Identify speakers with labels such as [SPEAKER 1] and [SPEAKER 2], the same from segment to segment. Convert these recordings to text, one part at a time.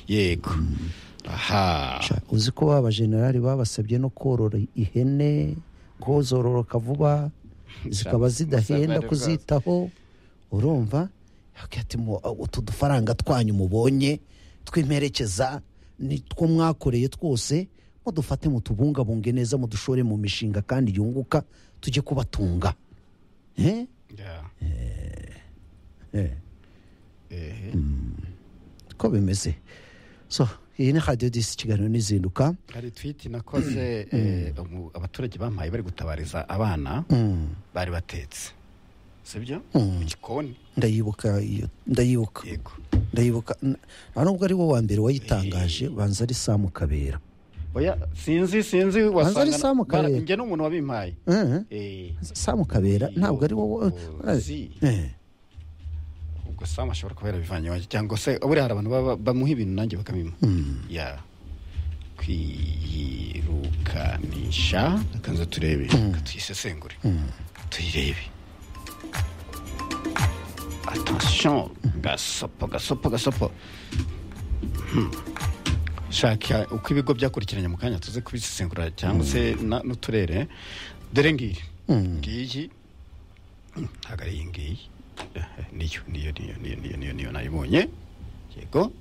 [SPEAKER 1] yego aha
[SPEAKER 2] Sha, uzi ko abajenerali babasabye no korora ihene ngo zororoka vuba zikaba zidahenda
[SPEAKER 1] Musabare
[SPEAKER 2] kuzitaho urumva Akagira ati, "Mu- utu dufaranga twanyu mubonye tw'imperekeza ni two mwakoreye twose mudufate mutubungabunge neza mudushore mu mishinga kandi yunguka tujye kubatunga Eh?
[SPEAKER 1] Yeah.
[SPEAKER 2] Eh.
[SPEAKER 1] Ehe.
[SPEAKER 2] ko bimeze so iyi ni radiyo disi kiganiro n'izinduka
[SPEAKER 1] hari twiti nakoze eh, umu- abaturage bampaye bari gutabariza abana
[SPEAKER 2] Mm.
[SPEAKER 1] bari batetse sibyo
[SPEAKER 2] Mm.
[SPEAKER 1] mu gikoni
[SPEAKER 2] ndayibuka iyo ndayibuka
[SPEAKER 1] yego
[SPEAKER 2] ndayibuka N- nta nubwo ari wo wa mbere wayitangaje banza ari samu kabera
[SPEAKER 1] oya sinzi sinzi
[SPEAKER 2] ari Sam
[SPEAKER 1] wasanga
[SPEAKER 2] Kabera.
[SPEAKER 1] njye n'umuntu wabimpaye
[SPEAKER 2] Eh,
[SPEAKER 1] Eh,
[SPEAKER 2] samu kabera ntabwo ari wowe
[SPEAKER 1] Uzi.
[SPEAKER 2] Eh,
[SPEAKER 1] ubwo samu ashobora kuba yarabivanye iwanjye cyangwa se buriya hari abantu baba- bamuha ibintu nanjye bakabimpa ya kwiyirukanisha reka turebe reka tuyisesengure tuyirebe attention gasopo gasopo gasopo Hmm. shaka uko ibigo byakurikiranye mu kanya tuze kubisesengura cyangwa se na- n'uturere dore ngiri ngiyi Hmm, ntabwo ari iyi ngiyi Eh, eh, niyo niyo niyo niyo niyo niyo niyo nayibonye yego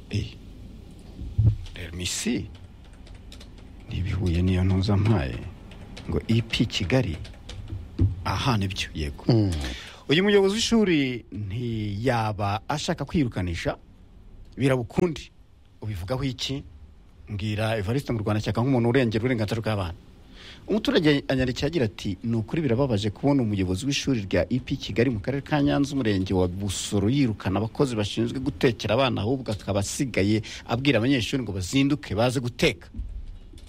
[SPEAKER 1] Eh, remisi ntibihuye niyo ntuzampaye ngo ipi kigali aha nibyo yego uyu muyobozi w'ishuri ntiyaba ashaka kwirukanisha birabukundi ubivugaho iki mbwira evariste mu rwanda cyaka nk'umuntu urengera uburenganzira bw'abana umuturage anyandikiye agira ati ni ukuri birababaje kubona umuyobozi w'ishuri rya ep kigali mu karere ka nyanza umurenge wa busoro yirukana abakozi bashinzwe gutekera abana ahubwo akaba asigaye abwira abanyeshuri ngo bazinduke baze guteka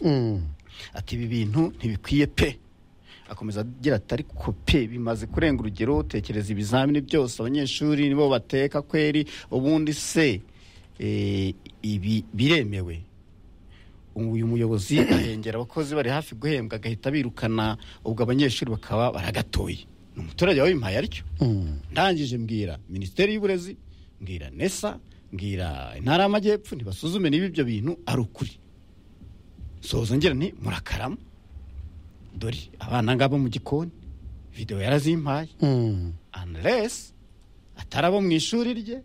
[SPEAKER 2] mm.
[SPEAKER 1] ati ibi bintu ntibikwiye pe akomeza agira ati ariko pe bimaze kurenga urugero tekereza ibizamini byose abanyeshuri nibo bateka kweri ubundi se eh, ibi biremewe uyu muyobozi ahengera abakozi bari hafi guhembwa agahita birukana ubwo abanyeshuri bakaba baragatoye ni umuturage wabimpaye aricyo ndangije mbwira minisiteri y'uburezi mbwira nesa mbwira intara y'amajyepfo ntibasuzume niba ibyo bintu ari ukuri soza ngira nti murakarama dore abana ngabo mu gikoni videwo yarazimpaye
[SPEAKER 2] Mm.
[SPEAKER 1] anres atari abo mu ishuri rye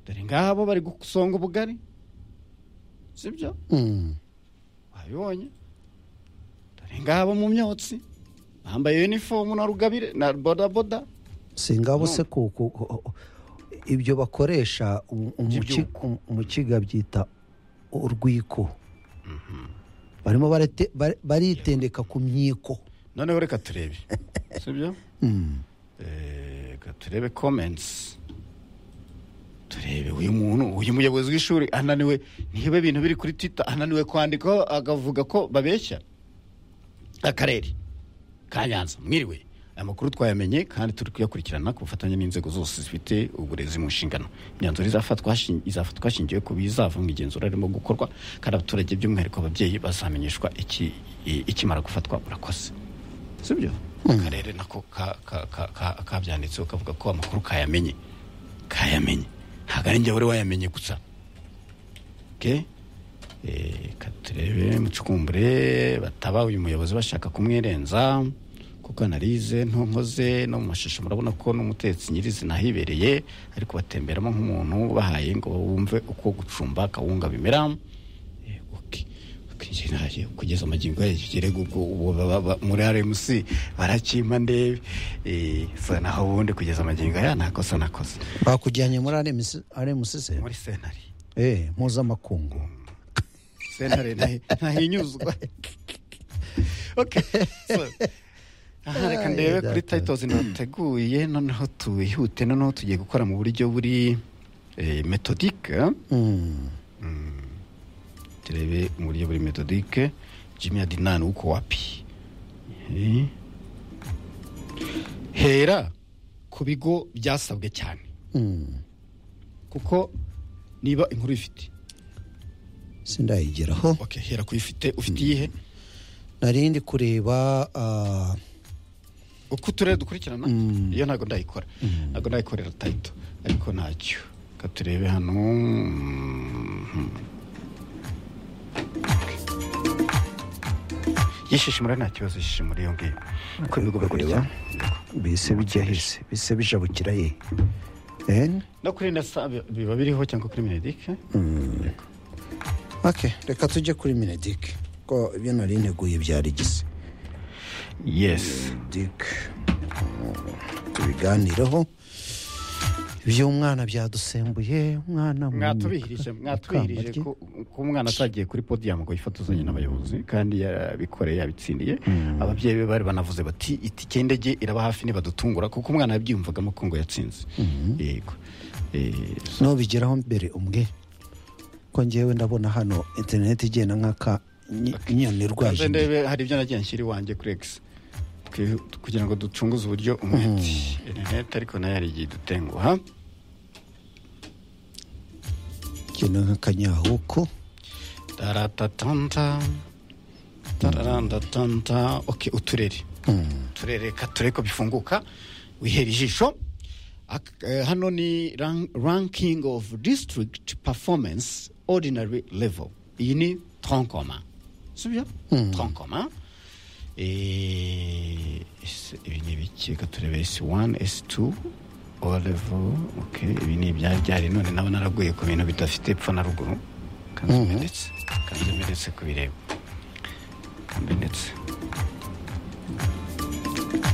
[SPEAKER 1] dore ngaha bo bari gusonga ubugari sibyo
[SPEAKER 2] Mm.
[SPEAKER 1] wabibonye dore ngaha bo mu myotsi bambaye yunifomu na rugabire na bodaboda
[SPEAKER 2] si ngabo se ku ku- ku- ibyo bakoresha um- umuki- um- umukiga byita urwiko barimo barete- bare- baritendeka ku myiko
[SPEAKER 1] noneho reka turebe sibyo
[SPEAKER 2] Mm.
[SPEAKER 1] Eh, reka turebe comments turebe uyu muntu uyu muyobozi w'ishuri ananiwe niba ibintu biri kuri twitter ananiwe kwandikaho agavuga ko babeshya akarere ka nyanza mwiriwe aya makuru twayamenye kandi turi kuyakurikirana ku bufatanye n'inzego zose zifite uburezi mu nshingano imyanzuro izafatwa hashi- izafatwa hashingiwe ku bizava mu igenzura ririmo gukorwa kandi abaturage by'umwihariko ababyeyi bazamenyeshwa iki- i- ikimara gufatwa urakoze sibyo akarere nako ka- ka- ka- ka- kabyanditse ukavuga ko amakuru kayamenye kayamenye ntabwo ari njye wari wayamenye gusa ke katurebe mucukumbure bataba uyu muyobozi bashaka kumwirenza kuko anarize ntonkoze no mu mashusho murabona ko n'umutetsi nyirizina hibereye ariko batemberamo nk'umuntu bahaye ngo bumve uko gucumba akawunga bimera Eh, ok. Kwinjiraje, kugeza amagingo yagere ubwo ubu baba- ba- muri rmc barakimpa ndebe Eh, sa naho ubundi kugeza amagingo aya nakosa nakoze
[SPEAKER 2] bakujyanye muri aremusise
[SPEAKER 1] muri senari
[SPEAKER 2] eh mpuzamakungu
[SPEAKER 1] sentare ntahi- ntahinyuzwa okay so aha reka
[SPEAKER 2] Ay,
[SPEAKER 1] ndebe kuri
[SPEAKER 2] data.
[SPEAKER 1] titles nateguye noneho twihute noneho tugiye gukora mu buryo buri eh, metodique
[SPEAKER 2] Mm.
[SPEAKER 1] turebe mu buryo buri metodique jimmy adinan uko wapi Eh. hera ku bigo byasabwe cyane
[SPEAKER 2] Mm.
[SPEAKER 1] kuko niba inkuru ifite
[SPEAKER 2] sindayigeraho
[SPEAKER 1] okay hera kuyifite ufite iyihe
[SPEAKER 2] nari ndi kureba ah,
[SPEAKER 1] uko uturere dukurikirana iyo ntabwo ndayikora ntabwo ndayikorera tayito ariko ntacyo reka reka turebe hano Mhm. yishishimura nta kibazo yishishimura iyo ngiyo uko bigomba kurya
[SPEAKER 2] bise bijya hise bise bijabukira he Ehen.
[SPEAKER 1] no kuri nasa bi- biba biriho cyangwa kuri minedike
[SPEAKER 2] ok reka tujye kuri minedike ko ibyo nari nteguye byari gise
[SPEAKER 1] yesi
[SPEAKER 2] dike tubiganireho iby'umwana byadusembuye umwana mu-
[SPEAKER 1] mwatubihirije mwatubihirije
[SPEAKER 2] Ikamba rye.
[SPEAKER 1] ko ko umwana atagiye kuri podium ngo yifatuzanye n'abayobozi kandi yabikoreye yabitsindiye ababyeyi be bari banavuze bati itike y'indege iraba hafi nibadutungura kuko umwana yabyiyumvagamo ko ngo yatsinze yego Eh,
[SPEAKER 2] nubigeraho mbere umwe ko ngewe ndabona hano interineti igenda nk'aka nyi- inyoni irwaje
[SPEAKER 1] Kaze
[SPEAKER 2] imbere.
[SPEAKER 1] ndebe hari ibyo nagiye nshyira iwanjye kuri egisi Twi- kugira ngo ducunguze uburyo umwete interineti ariko nayo hari igihe idutenguha
[SPEAKER 2] ikintu nk'akanyahuku
[SPEAKER 1] taratatanta tararandatanta oke uturere uturere ka turere ko bifunguka wihera ijisho Ak- eh, hano ni ran- ranking of district performance ordinary level iyi ni tronkoma sibyo tronkoma Eh, ese- ibi ni ibiki reka turebe s1 s2 o level ok ibi ni ibyari byari none naba naraguye ku bintu bidafite epfo na ruguru kanzimenetse kanzimenetse kubireba kanzimenetse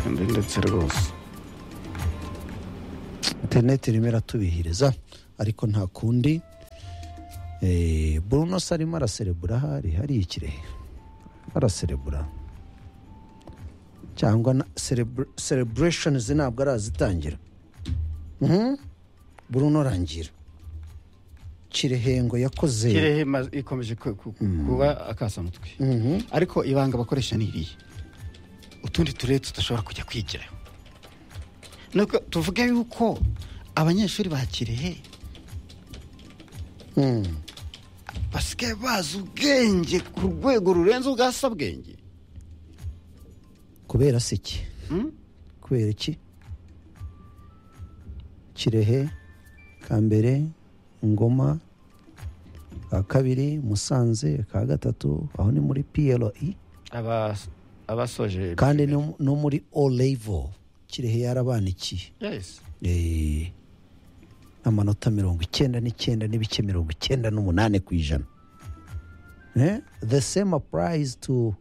[SPEAKER 1] kanzimenetse rwose
[SPEAKER 2] interineti irimo iratubihiriza ariko nta kundi Eh, bruno se arimo araserebura hari hariya ikirehe araserebura cyangwa na celebration ntabwo arazitangira Mhm. bruno rangira kirehe ngo yakoze
[SPEAKER 1] kirehe ma- ikomeje ku- ku- kuba akasamutwe ariko ibanga bakoresha ni iriya utundi turere tudashobora kujya kwigiraho nuko tuvuge yuko abanyeshuri ba kirehe
[SPEAKER 2] Mhm.
[SPEAKER 1] basigaye bazi ubwenge ku rwego rurenze ubwa sabwenge
[SPEAKER 2] kubera se iki kubera iki kirehe kambere ngoma ka kabiri musanze ka gatatu aho ni muri PLE
[SPEAKER 1] Aba- abasoje
[SPEAKER 2] kandi no- no muri o level kirehe yarabanikiye
[SPEAKER 1] Yes.
[SPEAKER 2] Eh, amanota mirongo icyenda n'icyenda n'ibice mirongo icyenda n'umunani ku ijana Eh, the same applies to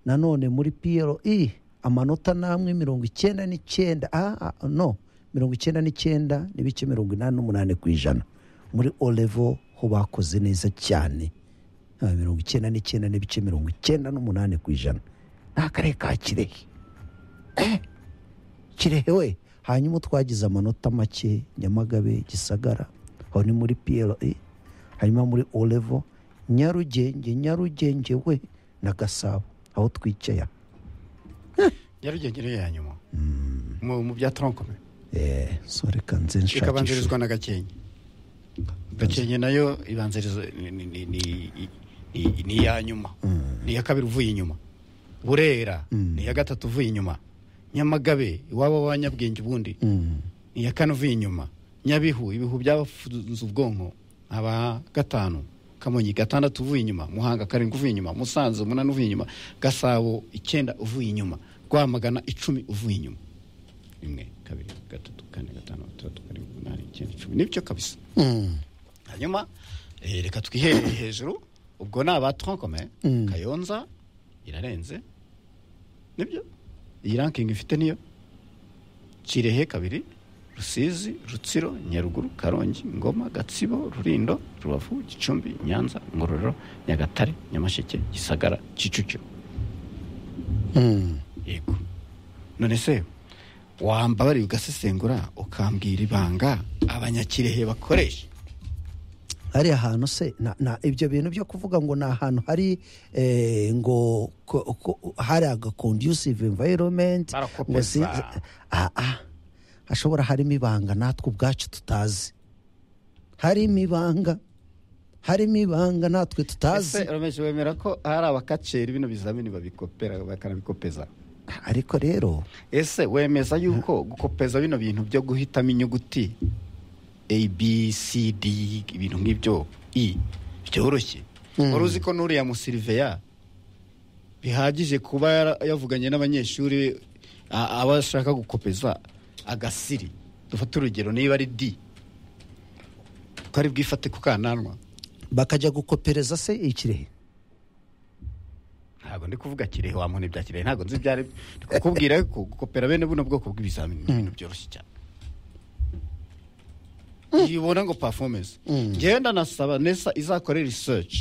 [SPEAKER 2] nanone muri PLE amanota namwe mirongo icyenda n'icyenda ah, ah, no mirongo icyenda n'icyenda n'ibice mirongo inani n'umunani ku ijana muri o level ho bakoze neza cyane Ah, mirongo icyenda n'icyenda n'ibice mirongo icyenda n'umunani ku ijana ni akarere ka kirehe kirehe we hanyuma twagize amanota make nyamagabe gisagara aho ni muri PLE hanyuma muri olevo nyarugenge nyarugenge we na gasabo aho twicaye
[SPEAKER 1] nyarugenge niyo ya nyuma mu mu bya tronkome
[SPEAKER 2] eh, so reka nze nshakishe
[SPEAKER 1] ikabanzirizwa na gakenke gakenke nayo ibanziriza ni- ni- ni- ni- ni- ni iya nyuma ni iya kabiri uvuye inyuma burera ni iya gatatu uvuye inyuma nyamagabe iwabo w'abanyabwenge ubundi
[SPEAKER 2] Mm.
[SPEAKER 1] ni iya kane uvuye inyuma nyabihu ibihu byabafunze ubwonko aba gatanu kamonyi gatandatu uvuye inyuma muhanga karindwi uvuye inyuma musanze umunani uvuye inyuma gasabo icyenda uvuye inyuma rwamagana icumi uvuye inyuma rimwe kabiri gatatu kane gatanu gatandatu karindwi umunani icyenda icumi nibyo kabisa
[SPEAKER 2] Mm.
[SPEAKER 1] hanyuma eh, reka twiherere hejuru ubwo ni aba tronkome
[SPEAKER 2] Mm.
[SPEAKER 1] kayonza irarenze nibyo iyi ranking ifite niyo kirehe kabiri rusizi rutsiro nyaruguru karongi ngoma gatsibo rurindo rubavu gicumbi nyanza ngororero nyagatare nyamasheke gisagara kicukiro
[SPEAKER 2] Mm.
[SPEAKER 1] yego none se wambabariye ugasesengura ukambwira ibanga abanyakirehe bakoresha
[SPEAKER 2] hariya hantu se na, na ibyo bintu byo kuvuga ngo ni ahantu hari eh, ngo ko, ko, hari aga conducive environment ngo
[SPEAKER 1] Barakopeza.
[SPEAKER 2] sinzi- ah, ah, hashobora harimo ibanga natwe ubwacu tutazi harimo ibanga harimo ibanga natwe
[SPEAKER 1] ese
[SPEAKER 2] tutazi
[SPEAKER 1] romeje wemera ko hari abakaceri bino bizamini babikopera bakanabikopeza
[SPEAKER 2] ariko rero
[SPEAKER 1] ese wemeza yuko gukopeza bino bintu byo guhitamo inyuguti abcd ibintu nk'ibyo i byoroshye wari uzi ko n'uriya musiriveya bihagije kuba yara- yavuganye n'abanyeshuri a- aba ashaka gukopeza agasiri dufate urugero niba ari di ko ari bwifate ku kananwa
[SPEAKER 2] bakajya gukopereza se ikirehe
[SPEAKER 1] ntabwo ndi kuvuga kirehe wa muntu ibya kirehe ntabwo nzi ibyo ari byo Ndi kukubwira ko gukopera bene buno bwoko bw'ibizamini ni ibintu byoroshye cyane yibona ngo performance njyewe ndanasaba nesa izakore research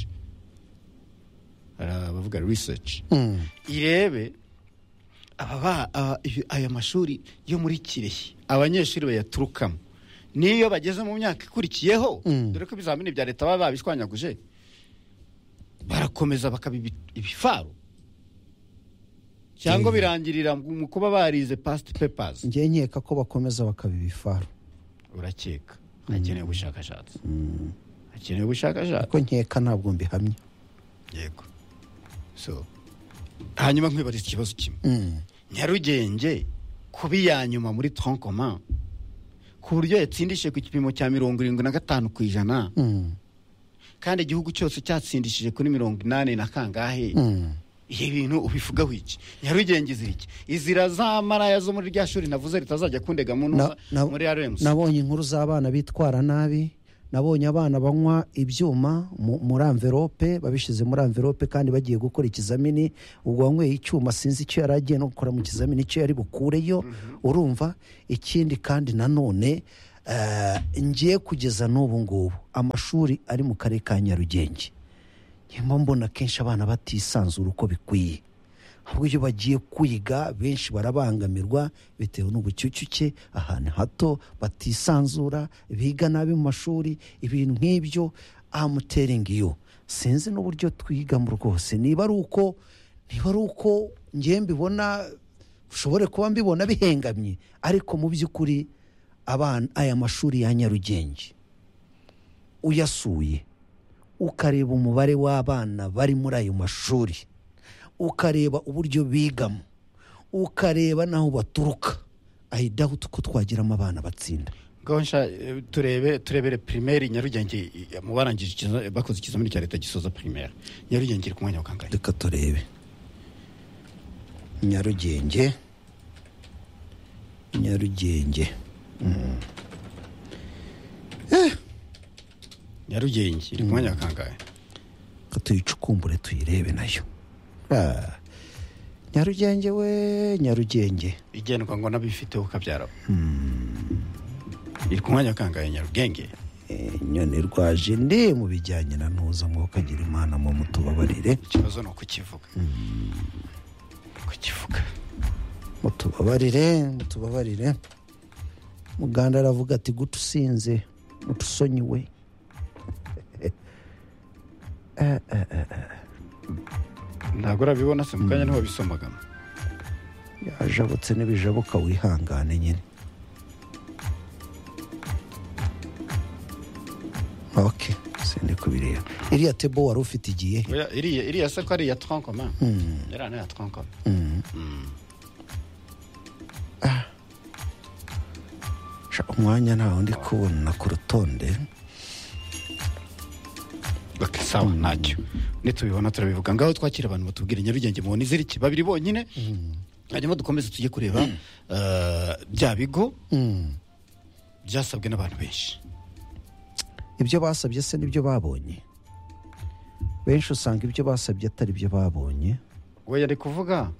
[SPEAKER 1] hari abavuga research irebe aba ba- aba- ibi- aya mashuri yo muri kirehe abanyeshuri bayaturukamo n'iyo bageze mu myaka ikurikiyeho
[SPEAKER 2] Mm.
[SPEAKER 1] dore ko ibizamini bya leta baba babishwanyaguje barakomeza bakaba ibi- ibifaru cyangwa birangirira mu kuba barize past papers
[SPEAKER 2] njyewe nkeka ko bakomeza bakaba ibifaru
[SPEAKER 1] urakeka hakenewe ubushakashatsi hakenewe ubushakashatsi
[SPEAKER 2] kuko nkeka ntabwo mbihamya
[SPEAKER 1] yego so hanyuma nkwibariza ikibazo kimwe
[SPEAKER 2] Mm.
[SPEAKER 1] nyarugenge kuba iya nyuma muri tronkoma ku buryo yatsindishije ku gipimo cya mirongo irindwi na gatanu ku ijana
[SPEAKER 2] Mm.
[SPEAKER 1] kandi igihugu cyose cyatsindishije kuri mirongo inani na kangahe
[SPEAKER 2] Mm.
[SPEAKER 1] ibi bintu ubivugaho iki nyarugenge izira iki izira za maraya zo muri rya shuri navuze ritazajya kundega mu ntuza
[SPEAKER 2] Na- na-
[SPEAKER 1] muri aremusi
[SPEAKER 2] nabonye inkuru z'abana bitwara nabi nabonye abana banywa ibyuma mu- muri amverope babishyize muri amverope kandi bagiye gukora ikizamini ubwo wanyweye icyuma sinzi icyo yari agiye no gukora mu kizamini icyo yari bukureyo urumva ikindi kandi nanone eh, ngiye kugeza n'ubu ngubu amashuri ari mu karere ka nyarugenge nyuma mbona kenshi abana batisanzura uko bikwiye ahubwo iyo bagiye kwiga benshi barabangamirwa bitewe n'ubucucike ahantu hato batisanzura biga nabi mu mashuri ibintu nk'ibyo amuteringi yo sinzi n'uburyo twigamo rwose niba ari uko niba ari uko ngewe mbibona ushobore kuba mbibona bihengamye ariko mu by'ukuri abana aya mashuri ya nyarugenge uyasuye ukareba umubare w'abana bari muri ayo mashuri ukareba uburyo bigamo ukareba n'aho baturuka ahita uko twagiramo abana batsinda
[SPEAKER 1] gonsha eh, turebe turebere primaire nyarugenge eh, mu barangije ikiza- bakoze ikizamini cya leta gisoza primaire nyarugenge iri ku mwanya wa kangahe
[SPEAKER 2] reka turebe nyarugenge nyarugenge
[SPEAKER 1] nyarugenge iri ku mwanya wa kangahe
[SPEAKER 2] ko tuyicukumbure tuyirebe nayo Ah. nyarugenge we nyarugenge
[SPEAKER 1] igendwa ngo n'abifite ukabyara iri ku mwanya wa kangahe nyarugenge
[SPEAKER 2] Eh, nyoni rwaje ndi mu bijyanye na ntuza mwuka agira imana mu mutubabarire
[SPEAKER 1] ikibazo ni ukukivuga kukivuga
[SPEAKER 2] mutubabarire mutubabarire muganda aravuga ati gute usinze mutusonyiwe
[SPEAKER 1] ntabwo urabibona se mu kanya niho bisomagamo
[SPEAKER 2] yajabutse n'ibijabuka wihangane nyine ok sende kubireba iriya tebo wari ufite igiye he
[SPEAKER 1] Oya, iriya iriya se ko ari iya tronkoma iriya ni iya tronkoma
[SPEAKER 2] Sha, umwanya ntawe ndi kubona ku rutonde
[SPEAKER 1] ok sawa ntacyo nitubibona turabivuga ngaho twakira abantu batubwira nyarugenge mubona iziriki babiri bonyine hanyuma dukomeze tujye kureba eh, bya bigo
[SPEAKER 2] Mm.
[SPEAKER 1] byasabwe n'abantu benshi
[SPEAKER 2] ibyo basabye se nibyo babonye benshi usanga ibyo basabye atari byo babonye
[SPEAKER 1] we yari kuvuga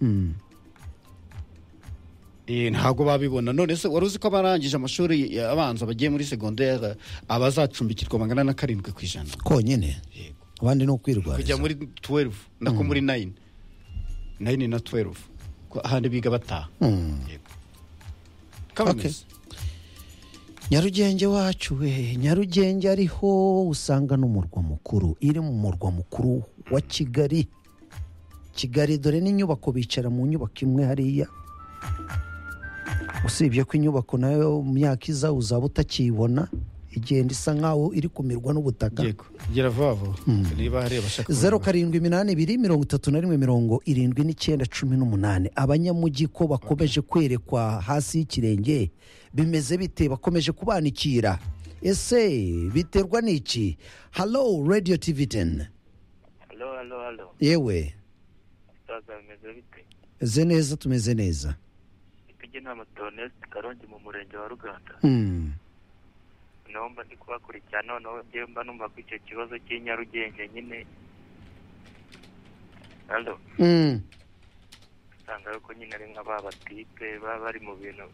[SPEAKER 1] Eh, ntabwo babibona none se wari uzi ko abarangije amashuri abanza bagiye muri segondere abazacumbikirwa bangana na karindwi ku ijana
[SPEAKER 2] konyine
[SPEAKER 1] Yego.
[SPEAKER 2] abandi ni
[SPEAKER 1] kujya
[SPEAKER 2] ukwirwariza
[SPEAKER 1] muri tuwerufu nako muri nayini nayini na tuwerufu ko ahandi biga bataha Yego. Ko
[SPEAKER 2] Okay.
[SPEAKER 1] bimeze.
[SPEAKER 2] nyarugenge wacu we nyarugenge ariho usanga n'umurwa mukuru iri mu murwa mukuru wa kigali kigali dore n'inyubako bicara mu nyubako imwe hariya usibye ko inyubako nayo mu myaka iza uzaba utakiyibona igenda isa nkaho iri kumirwa n'ubutaka
[SPEAKER 1] Yego. gera vuba vuba niba hari abashaka
[SPEAKER 2] zeru
[SPEAKER 1] kumenya.
[SPEAKER 2] karindwi iminani ibiri mirongo itatu na rimwe mirongo irindwi n'icyenda cumi n'umunani abanyamujyi ko bakomeje kwerekwa hasi y'ikirenge bimeze bite bakomeje kubanikira ese biterwa n'iki halo radiyo tivi teni
[SPEAKER 3] halo halo halo
[SPEAKER 2] yewe
[SPEAKER 3] musaza bimeze bite
[SPEAKER 2] eze neza tumeze neza
[SPEAKER 3] ipigi nama toneste karongi mu murenge wa ruganda
[SPEAKER 2] Hmm.
[SPEAKER 3] naho mba ndi kubakurikirana noneho njyewe mba numva ko icyo kibazo cy'i nyarugenge nyine halo
[SPEAKER 2] Hmm.
[SPEAKER 3] usanga yuko nyine ari nk'ababatipe baba bari mu bintu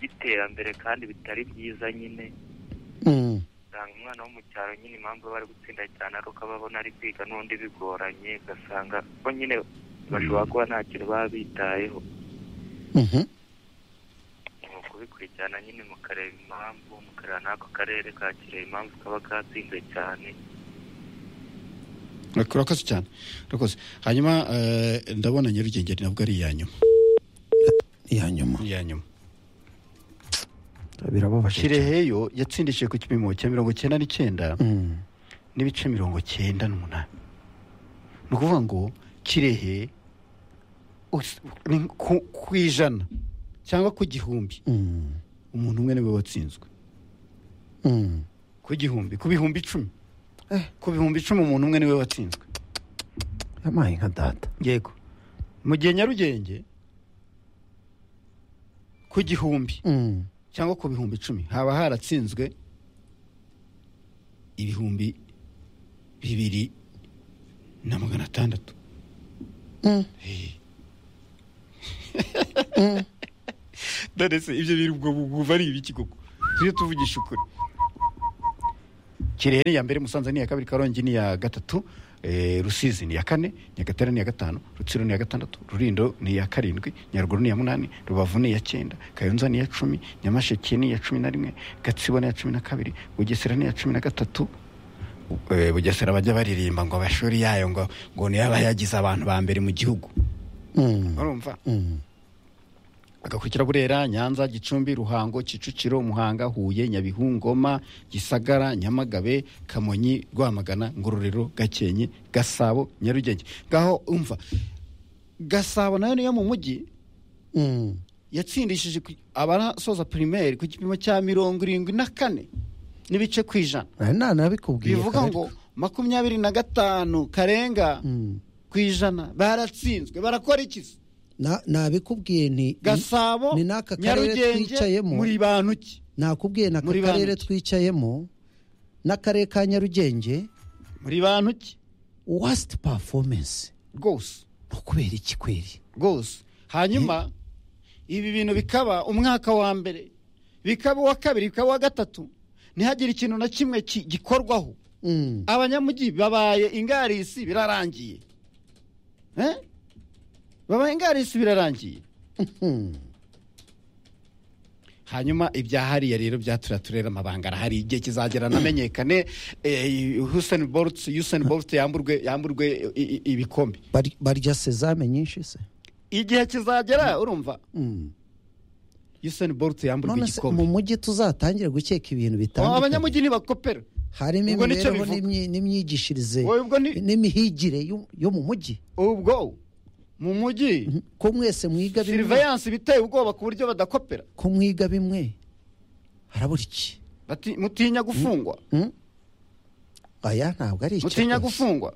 [SPEAKER 3] by'iterambere kandi bitari byiza nyine
[SPEAKER 2] Hmm.
[SPEAKER 3] usanga umwana wo mu cyaro nyine impamvu bari gutsinda cyane ari uko aba abona ari kwiga n'undi bigoranye ugasanga ko nyine bashobora kuba nta kintu baba bitayeho
[SPEAKER 2] Mhm.
[SPEAKER 3] ni ukubikurikirana nyine mukareba impamvu mukareba n'ako karere kakireba impamvu kaba katsinze cyane
[SPEAKER 1] urakoze cyane urakoze hanyuma eh, ndabona nyarugenge nabwo ari iya nyuma
[SPEAKER 2] iya nyuma
[SPEAKER 1] iya nyuma
[SPEAKER 2] birababaje cyane
[SPEAKER 1] kireheyo yatsindishije ku gipimo cya mirongo cyenda n'icyenda
[SPEAKER 2] Hmm.
[SPEAKER 1] n'ibice mirongo cyenda n'umunani ni ukuvuga ngo kirehe us- ni ku- ku ijana cyangwa ku gihumbi
[SPEAKER 2] Hmm.
[SPEAKER 1] umuntu umwe niwe watsinzwe
[SPEAKER 2] Hmm.
[SPEAKER 1] ku gihumbi ku bihumbi icumi
[SPEAKER 2] Eh.
[SPEAKER 1] ku bihumbi icumi umuntu umwe niwe watsinzwe
[SPEAKER 2] yamaye nka data
[SPEAKER 1] yego mu gihe nyarugenge ku gihumbi
[SPEAKER 2] Hmm.
[SPEAKER 1] cyangwa ku bihumbi icumi haba haratsinzwe ibihumbi bibiri na magana atandatu
[SPEAKER 2] Hmm. Hmm.
[SPEAKER 1] none se ibyo biri ubwo bwumva ari ibiki koko tujye tuvugisha ukuri kirehe ni iya mbere musanze ni iya kabiri karongi ni iya gatatu eh, rusizi ni iya kane nyagatare ni iya gatanu rutsiro ni iya gatandatu rurindo ni iya karindwi nyaruguru ni iya munani rubavu ni iya cyenda kayonza ni iya cumi nyamasheke ni iya cumi na rimwe gatsibo ni iya cumi na kabiri bugesera ni iya cumi na gatatu Eh, bugesera bajya baririmba ngo amashuri yayo ngo ngo niyo aba yagize abantu ba mbere mu gihugu
[SPEAKER 2] Hmm.
[SPEAKER 1] urumva
[SPEAKER 2] Hmm.
[SPEAKER 1] agakurikira burera nyanza gicumbi ruhango kicukiro muhanga huye nyabihu ngoma gisagara nyamagabe kamonyi rwamagana ngororero gakenke gasabo nyarugenge ngaho umva gasabo nayo niyo mu mujyi
[SPEAKER 2] Hmm.
[SPEAKER 1] yatsindishije ku- abarasoza pirimeri ku gipimo cya mirongo irindwi na kane n'ibice ku ijana
[SPEAKER 2] Nari nanabikubwiye
[SPEAKER 1] bivuga
[SPEAKER 2] Karere.
[SPEAKER 1] ngo makumyabiri na gatanu karenga
[SPEAKER 2] Hmm.
[SPEAKER 1] ku ijana baratsinzwe barakora iki
[SPEAKER 2] Na- nabikubwiye nti
[SPEAKER 1] gasabo
[SPEAKER 2] ni n'aka karere
[SPEAKER 1] nyarugenge
[SPEAKER 2] twicayemo.
[SPEAKER 1] muri bantu ki
[SPEAKER 2] nakubwiye n'aka
[SPEAKER 1] Muri
[SPEAKER 2] karere
[SPEAKER 1] banki.
[SPEAKER 2] twicayemo n'akarere ka nyarugenge
[SPEAKER 1] muri bantu ki
[SPEAKER 2] wasiti pafomensi
[SPEAKER 1] rwose
[SPEAKER 2] ni ukubera iki kweri
[SPEAKER 1] rwose hanyuma ibi bintu bikaba umwaka wa mbere bikaba uwa kabiri bikaba uwa gatatu ntihagire ikintu na kimwe ki- gikorwaho
[SPEAKER 2] Mm.
[SPEAKER 1] abanyamujyi babaye ingarisi birarangiye Eh? babaye ingarisi birarangiye
[SPEAKER 2] Mm.
[SPEAKER 1] hanyuma ibya hariya rero bya turiya turere amabanga arahari igihe kizagera anamenyekane huseni bolutse yuseni bolutse yamburwe yamburwe i- i- ibikombe
[SPEAKER 2] Bari- barya sezame nyinshi se
[SPEAKER 1] igihe kizagera urumva
[SPEAKER 2] Mm.
[SPEAKER 1] yuseni bolutse yamburwe
[SPEAKER 2] none se
[SPEAKER 1] igikombe
[SPEAKER 2] mu mujyi tuzatangire gukeka ibintu
[SPEAKER 1] Aba-
[SPEAKER 2] bitandukanye
[SPEAKER 1] abanyamujyi ntibakopera
[SPEAKER 2] harimo
[SPEAKER 1] ubwo nicyo
[SPEAKER 2] imibereho
[SPEAKER 1] bivuga.
[SPEAKER 2] n'imyi- n'imyigishirize
[SPEAKER 1] Wowe ubwo ni-
[SPEAKER 2] n'imihigire yo- yo mu mujyi
[SPEAKER 1] ubwo mu mujyi
[SPEAKER 2] Mhm. ko mwese mwiga bimwe
[SPEAKER 1] sirivayanse biteye ubwoba ku buryo badakopera
[SPEAKER 2] ko mwiga bimwe harabura iki
[SPEAKER 1] Bati- mutinya gufungwa
[SPEAKER 2] Mm? aya ntabwo ari
[SPEAKER 1] mutinya
[SPEAKER 2] icyo
[SPEAKER 1] gufungwa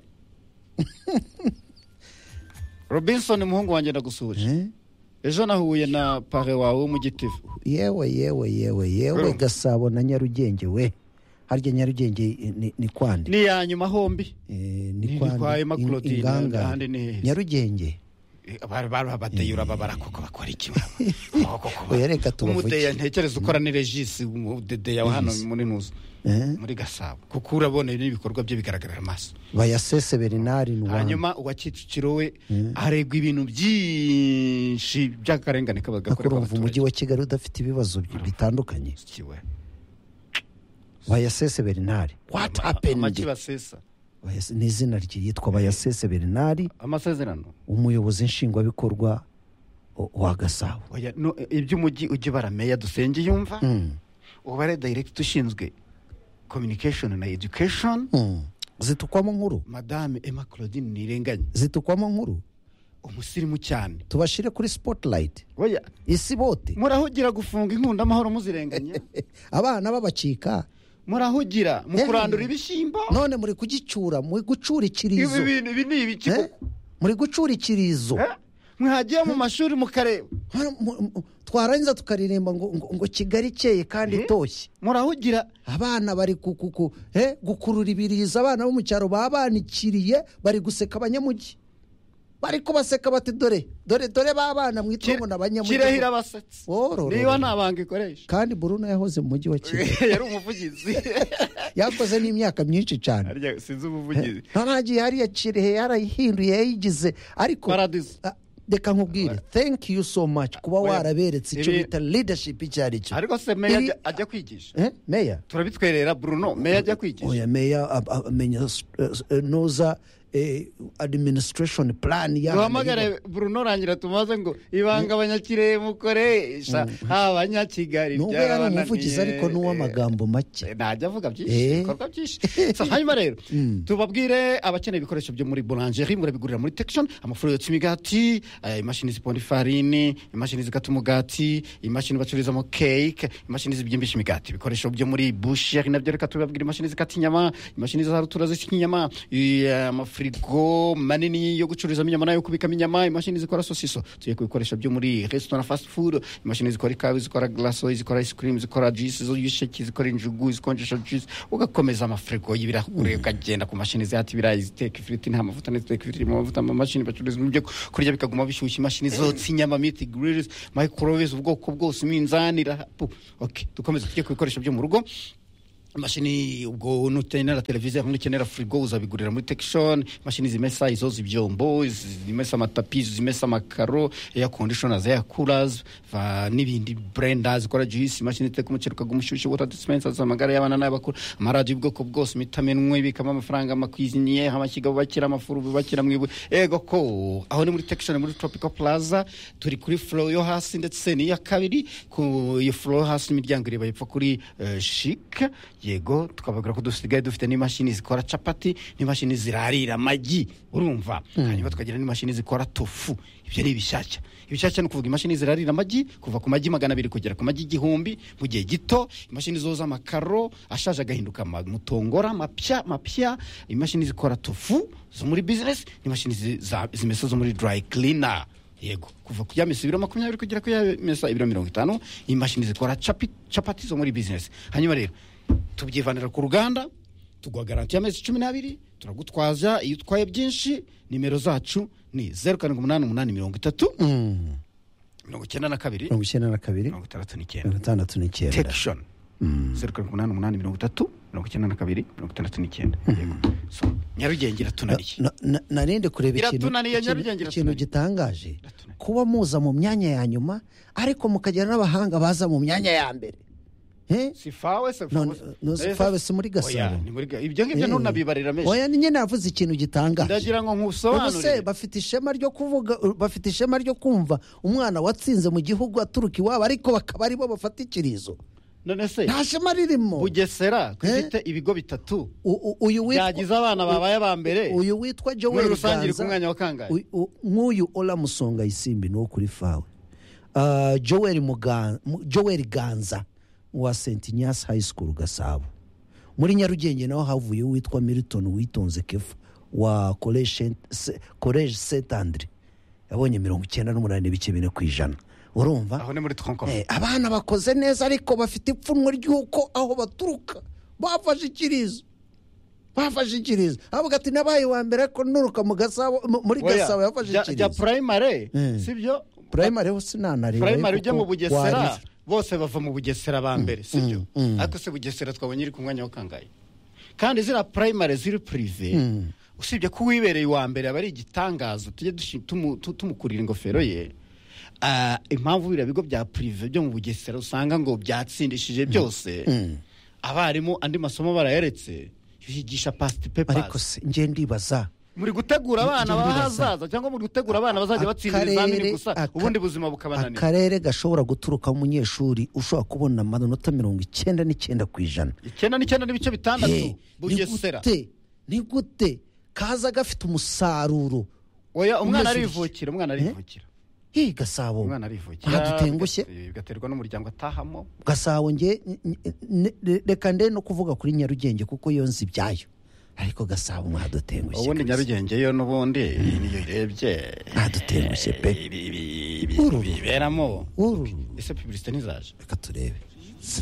[SPEAKER 1] robinson umuhungu wanjye ndagusuhuje
[SPEAKER 2] Eh?
[SPEAKER 1] ejo nahuye na pare wawe wo mu gitifu
[SPEAKER 2] yewe yewe yewe yewe
[SPEAKER 1] Urumva?
[SPEAKER 2] gasabo na nyarugenge we harya nyarugenge i- ni- ni kwande
[SPEAKER 1] ni iya nyuma hombi
[SPEAKER 2] Eh,
[SPEAKER 1] ni
[SPEAKER 2] kwande,
[SPEAKER 1] kwa Emma
[SPEAKER 2] in-
[SPEAKER 1] Claudine,
[SPEAKER 2] ingangare.
[SPEAKER 1] ahandi ni hehe?
[SPEAKER 2] nyarugenge
[SPEAKER 1] bateye urababara koko bakora iki
[SPEAKER 2] oya reka
[SPEAKER 1] umudeya
[SPEAKER 2] tubavuge
[SPEAKER 1] ntekereza ukora ni regisi umudeya wa hano
[SPEAKER 2] Regis.
[SPEAKER 1] muri ntuzi
[SPEAKER 2] Eh?
[SPEAKER 1] muri gasabo kuko urabona n'ibikorwa bye bigaragarira amaso
[SPEAKER 2] bayasese berinari ni uwanyu
[SPEAKER 1] hanyuma uwa kicukiro we aregwa ibintu byinshi by'akarengane kaba gakorerwa
[SPEAKER 2] akurumva
[SPEAKER 1] abaturage
[SPEAKER 2] umujyi wa kigali udafite ibibazo bi- bitandukanye
[SPEAKER 1] Kiwe.
[SPEAKER 2] bayasese berinari what
[SPEAKER 1] Ama-
[SPEAKER 2] happened
[SPEAKER 1] amagi basesa
[SPEAKER 2] Bayase- ni izina rye yitwa bayasese berinari
[SPEAKER 1] amasezerano
[SPEAKER 2] umuyobozi nshingwabikorwa o- wa gasabo
[SPEAKER 1] Oya, no, e- iby'umujyi ujye barameya dusenge yumva
[SPEAKER 2] Mm.
[SPEAKER 1] ubare director ushinzwe communication na education
[SPEAKER 2] Mm. zitukwamo nkuru
[SPEAKER 1] madame emma claudine nirenganye
[SPEAKER 2] zitukwamo nkuru
[SPEAKER 1] umusirimu cyane
[SPEAKER 2] tubashyire kuri spotlight
[SPEAKER 1] Oya,
[SPEAKER 2] isi bote
[SPEAKER 1] murahugira gufunga inkunda amahoro muzirenganya
[SPEAKER 2] abana babacika
[SPEAKER 1] murahugira mu
[SPEAKER 2] Eh.
[SPEAKER 1] kurandura ibishyimbo
[SPEAKER 2] none muri kugicura muri gucura
[SPEAKER 1] ibi
[SPEAKER 2] ikirizo
[SPEAKER 1] bintu ibi ni ibiki
[SPEAKER 2] Eh? muri gucura ikirizo
[SPEAKER 1] Eh? mwagiye mu mashuri mukareba
[SPEAKER 2] Hano mu- mu- twarangiza tukaririmba ngo ngo- ngo kigali ikeye kandi itoshye
[SPEAKER 1] murahugira
[SPEAKER 2] abana bari ku- ku- ku- eh, gukurura ibirizo abana bo mu cyaro babanikiriye bari guseka abanyamujyi bari kubaseka bati dore dore dore ba bana mwitwa ngo ni
[SPEAKER 1] kirehira
[SPEAKER 2] abanyamujyi
[SPEAKER 1] abasetsi
[SPEAKER 2] Wororororo.
[SPEAKER 1] niba nta banga ikoresha
[SPEAKER 2] kandi buruna yahoze mu mujyi wa kigali
[SPEAKER 1] yari umuvugizi
[SPEAKER 2] yakoze n'imyaka myinshi cyane
[SPEAKER 1] Harya sinzi umuvugizi
[SPEAKER 2] ntagiye hariya kirehe yarayihinduye yayigize ariko
[SPEAKER 1] paradizo
[SPEAKER 2] Ah, reka nkubwire thank you so much kuba
[SPEAKER 1] Oya.
[SPEAKER 2] waraberetse icyo
[SPEAKER 1] Ibi-
[SPEAKER 2] bita leadership icyo ari cyo
[SPEAKER 1] ariko se meya
[SPEAKER 2] Ibi-
[SPEAKER 1] ajya- ajya kwigisha
[SPEAKER 2] Eh, meya
[SPEAKER 1] turabitwerera bruno meya ajya kwigisha
[SPEAKER 2] oya meya ab- ab- amenya s- eh, s- eh, noza eh, administration plan y'ahantu
[SPEAKER 1] duhamagare bruno rangira tumaze ngo ibanga abanyakirere mukoresha abanyakigali
[SPEAKER 2] nubwo yari
[SPEAKER 1] byarabananiye.
[SPEAKER 2] umuvugizi ariko n'uw'amagambo make
[SPEAKER 1] Eh, najya avuga byinshi
[SPEAKER 2] Eh.
[SPEAKER 1] ibikorwa byinshi So, hanyuma rero tubabwire abakeneye ibikoresho byo muri buranjeri murabigurira muri tekishoni amafuro yotsa imigati eh, imashini ziponda ifarini imashini zikata umugati imashini bacururizamo keke imashini zibyimbisha imigati ibikoresho byo muri busheri nabyo reka tubabwire imashini zikata inyama imashini za rutura zisya inyama i- amafirigo manini yo gucururizamo inyama n'ayo kubikamo inyama imashini zikora sosiso tugiye ku bikoresho byo muri resitora fast food imashini zikora ikawa zikora glaso zikora ice cream zikora juice zo y'isheki zikora injugu zikonjesha juice ugakomeza amafirigo y'ibirahure ukagenda ku mashini zihata ibirayi ziteka ifiriti nta mavuta n'iziteka ifiriti mu mavuta mu mashini bacuruza ibyo kurya bikaguma bishyushye imashini zotsa inyama miti grills microwaves ubwoko bwose iminzani irahapu okay dukomeze tujye ku bikoresho byo mu rugo imashini ubwo nukenera televiziyo cyangwa nukenera firigo uzabigurira muri tekishoni imashini zimesa izo ibyombo zimesa amatapi zimesa amakaro eya kondishona za yakurazi n'ibindi burenda zikora juyisi imashini iteka umuceri ukaguha umushyushyu wota disipensa z'amagare y'abana n'abakuru amaradiyo y'ubwoko bwose imitamenwa ibikamo amafaranga amakwizinye amashyiga bubakira amafuru bubakira mu ibuye ego ko aho ni muri tekishoni muri tropiko plaza turi kuri foro yo hasi ndetse n'iya kabiri ku iyo foro yo hasi imiryango ireba yepfo kuri eh, shike yego tukababwira ko dusigaye dufite n'imashini zikora capati n'imashini zirarira amagi urumva hanyuma tukagira n'imashini zikora tofu ibyo ni ibishyashya ibishyashya ni ukuvuga imashini zirarira amagi kuva ku magi magana abiri kugera ku magi igihumbi mu gihe gito imashini zoza amakaro ashaje agahinduka ama- mutongora mapya mapya imashini zikora tofu zo muri bizinesi n'imashini zi- za- zimesa zo muri dry cleaner yego kuva ku yamesa ibiro makumyabiri kugera ku yamesa ibiro mirongo itanu imashini zikora capi- capati zo muri bizinesi hanyuma rero tubyivanira ku ruganda tugwa garanti y'amezi cumi n'abiri turagutwaza iyo utwaye byinshi nimero zacu ni zeru karindwi umunani umunani mirongo itatu mirongo icyenda na kabiri
[SPEAKER 2] mirongo icyenda na kabiri
[SPEAKER 1] mirongo itandatu n'icyenda
[SPEAKER 2] mirongo itandatu n'icyenda
[SPEAKER 1] tekishoni zeru karindwi umunani umunani mirongo itatu mirongo icyenda na kabiri mirongo itandatu n'icyenda yego so nyarugenge iratunaniye
[SPEAKER 2] Na- na- narindi kureba ikintu
[SPEAKER 1] Iratunaniye,
[SPEAKER 2] ikintu-
[SPEAKER 1] Nyarugenge
[SPEAKER 2] ikintu
[SPEAKER 1] iratunaniye.
[SPEAKER 2] gitangaje
[SPEAKER 1] Iratunaniye.
[SPEAKER 2] kuba muza mu myanya ya nyuma ariko mukagira n'abahanga baza mu myanya ya mbere Eh?
[SPEAKER 1] si fawe se
[SPEAKER 2] None- none fawe si muri Gasabo?
[SPEAKER 1] Oya, ni muri Ga- ibyo ngibyo
[SPEAKER 2] Eh.
[SPEAKER 1] ntunabibarira menshi
[SPEAKER 2] oya nyine navuze ikintu gitangaje
[SPEAKER 1] ndagira ngo
[SPEAKER 2] ubu se
[SPEAKER 1] nkusobanurire
[SPEAKER 2] bafite ishema ryo kuvuga bafite ishema ryo kumva umwana watsinze mu gihugu aturuka iwabo ariko bakaba aribo bafata ikirizo
[SPEAKER 1] none se
[SPEAKER 2] nta shema ririmo
[SPEAKER 1] bugesera dufite ibigo bitatu
[SPEAKER 2] U- u- uyu witwa-
[SPEAKER 1] byagize abana babaye aba mbere
[SPEAKER 2] uyu witwa
[SPEAKER 1] muri
[SPEAKER 2] joel
[SPEAKER 1] rusange iri ku
[SPEAKER 2] ganza
[SPEAKER 1] mwanya wa kangahe
[SPEAKER 2] Uy- u- nk'uyu oramusonga isimbi ni uwo kuri fawe Ah, joel Mugan- Mu- joel ganza wa st inyasi high school gasabo muri nyarugenge naho havuye uwitwa milton witonze kefa wa college st andre yabonye mirongo icyenda n'umunani n'ibice bine ku ijana urumva
[SPEAKER 1] aho ni muri tronkom
[SPEAKER 2] Eh, abana bakoze neza ariko bafite ipfunwe ry'uko aho baturuka bafashe ikirizo bafashe ikirizo avuga ati nabaye wa mbere ariko nuruka mu gasabo mu- muri
[SPEAKER 1] Oya,
[SPEAKER 2] gasabo yafashe
[SPEAKER 1] jya- jya
[SPEAKER 2] ikirizo
[SPEAKER 1] primary
[SPEAKER 2] Eh.
[SPEAKER 1] sibyo
[SPEAKER 2] primary ho sinanareba
[SPEAKER 1] primary ujya mu bugesera bose bava mu bugesera ba mbere sibyo ariko se bugesera twabonye iri ku mwanya wa kangahe kandi ziriya primary ziri prive usibye ko uwibereye uwa mbere aba ari igitangaza tujye dushi- tumu- tu- tumukurira ingofero ye Ah, impamvu biriya bigo bya prive byo mu bugesera usanga ngo byatsindishije byose abarimu andi masomo barayaretse yigisha past
[SPEAKER 2] ariko
[SPEAKER 1] papers
[SPEAKER 2] se njye ndibaza
[SPEAKER 1] muri gutegura abana
[SPEAKER 2] Njye ndibaza-
[SPEAKER 1] bahazaza cyangwa muri gutegura abana bazajya batsindira
[SPEAKER 2] akarere-
[SPEAKER 1] ibizamini gusa
[SPEAKER 2] aka-
[SPEAKER 1] ubundi buzima bukabananira
[SPEAKER 2] akarere gashobora guturuka umunyeshuri ushobora kubona amanota mirongo icyenda n'icyenda ku ijana
[SPEAKER 1] icyenda n'icyenda n'ibice bitandatu
[SPEAKER 2] Hey, ni
[SPEAKER 1] bugesera
[SPEAKER 2] gute ni gute kaza gafite umusaruro
[SPEAKER 1] oya umwana
[SPEAKER 2] Umwese-
[SPEAKER 1] arivukira umwana arivukira
[SPEAKER 2] hi gasabo
[SPEAKER 1] umwana arivukira
[SPEAKER 2] aha dutengushye
[SPEAKER 1] biga- eh, bigaterwa n'umuryango atahamo
[SPEAKER 2] gasabo nge reka nde no kuvuga kuri nyarugenge kuko yo nzi ibyayo ariko gasabo mwadutengushye
[SPEAKER 1] ubundi
[SPEAKER 2] kabisa.
[SPEAKER 1] nyarugenge yo n'ubundi niyo irebye
[SPEAKER 2] Ntadutengushye pe.
[SPEAKER 1] Eh, ibi- ibi- ibi-
[SPEAKER 2] Uru.
[SPEAKER 1] biberamo
[SPEAKER 2] uru
[SPEAKER 1] ese pubulisite ntizaje
[SPEAKER 2] reka turebe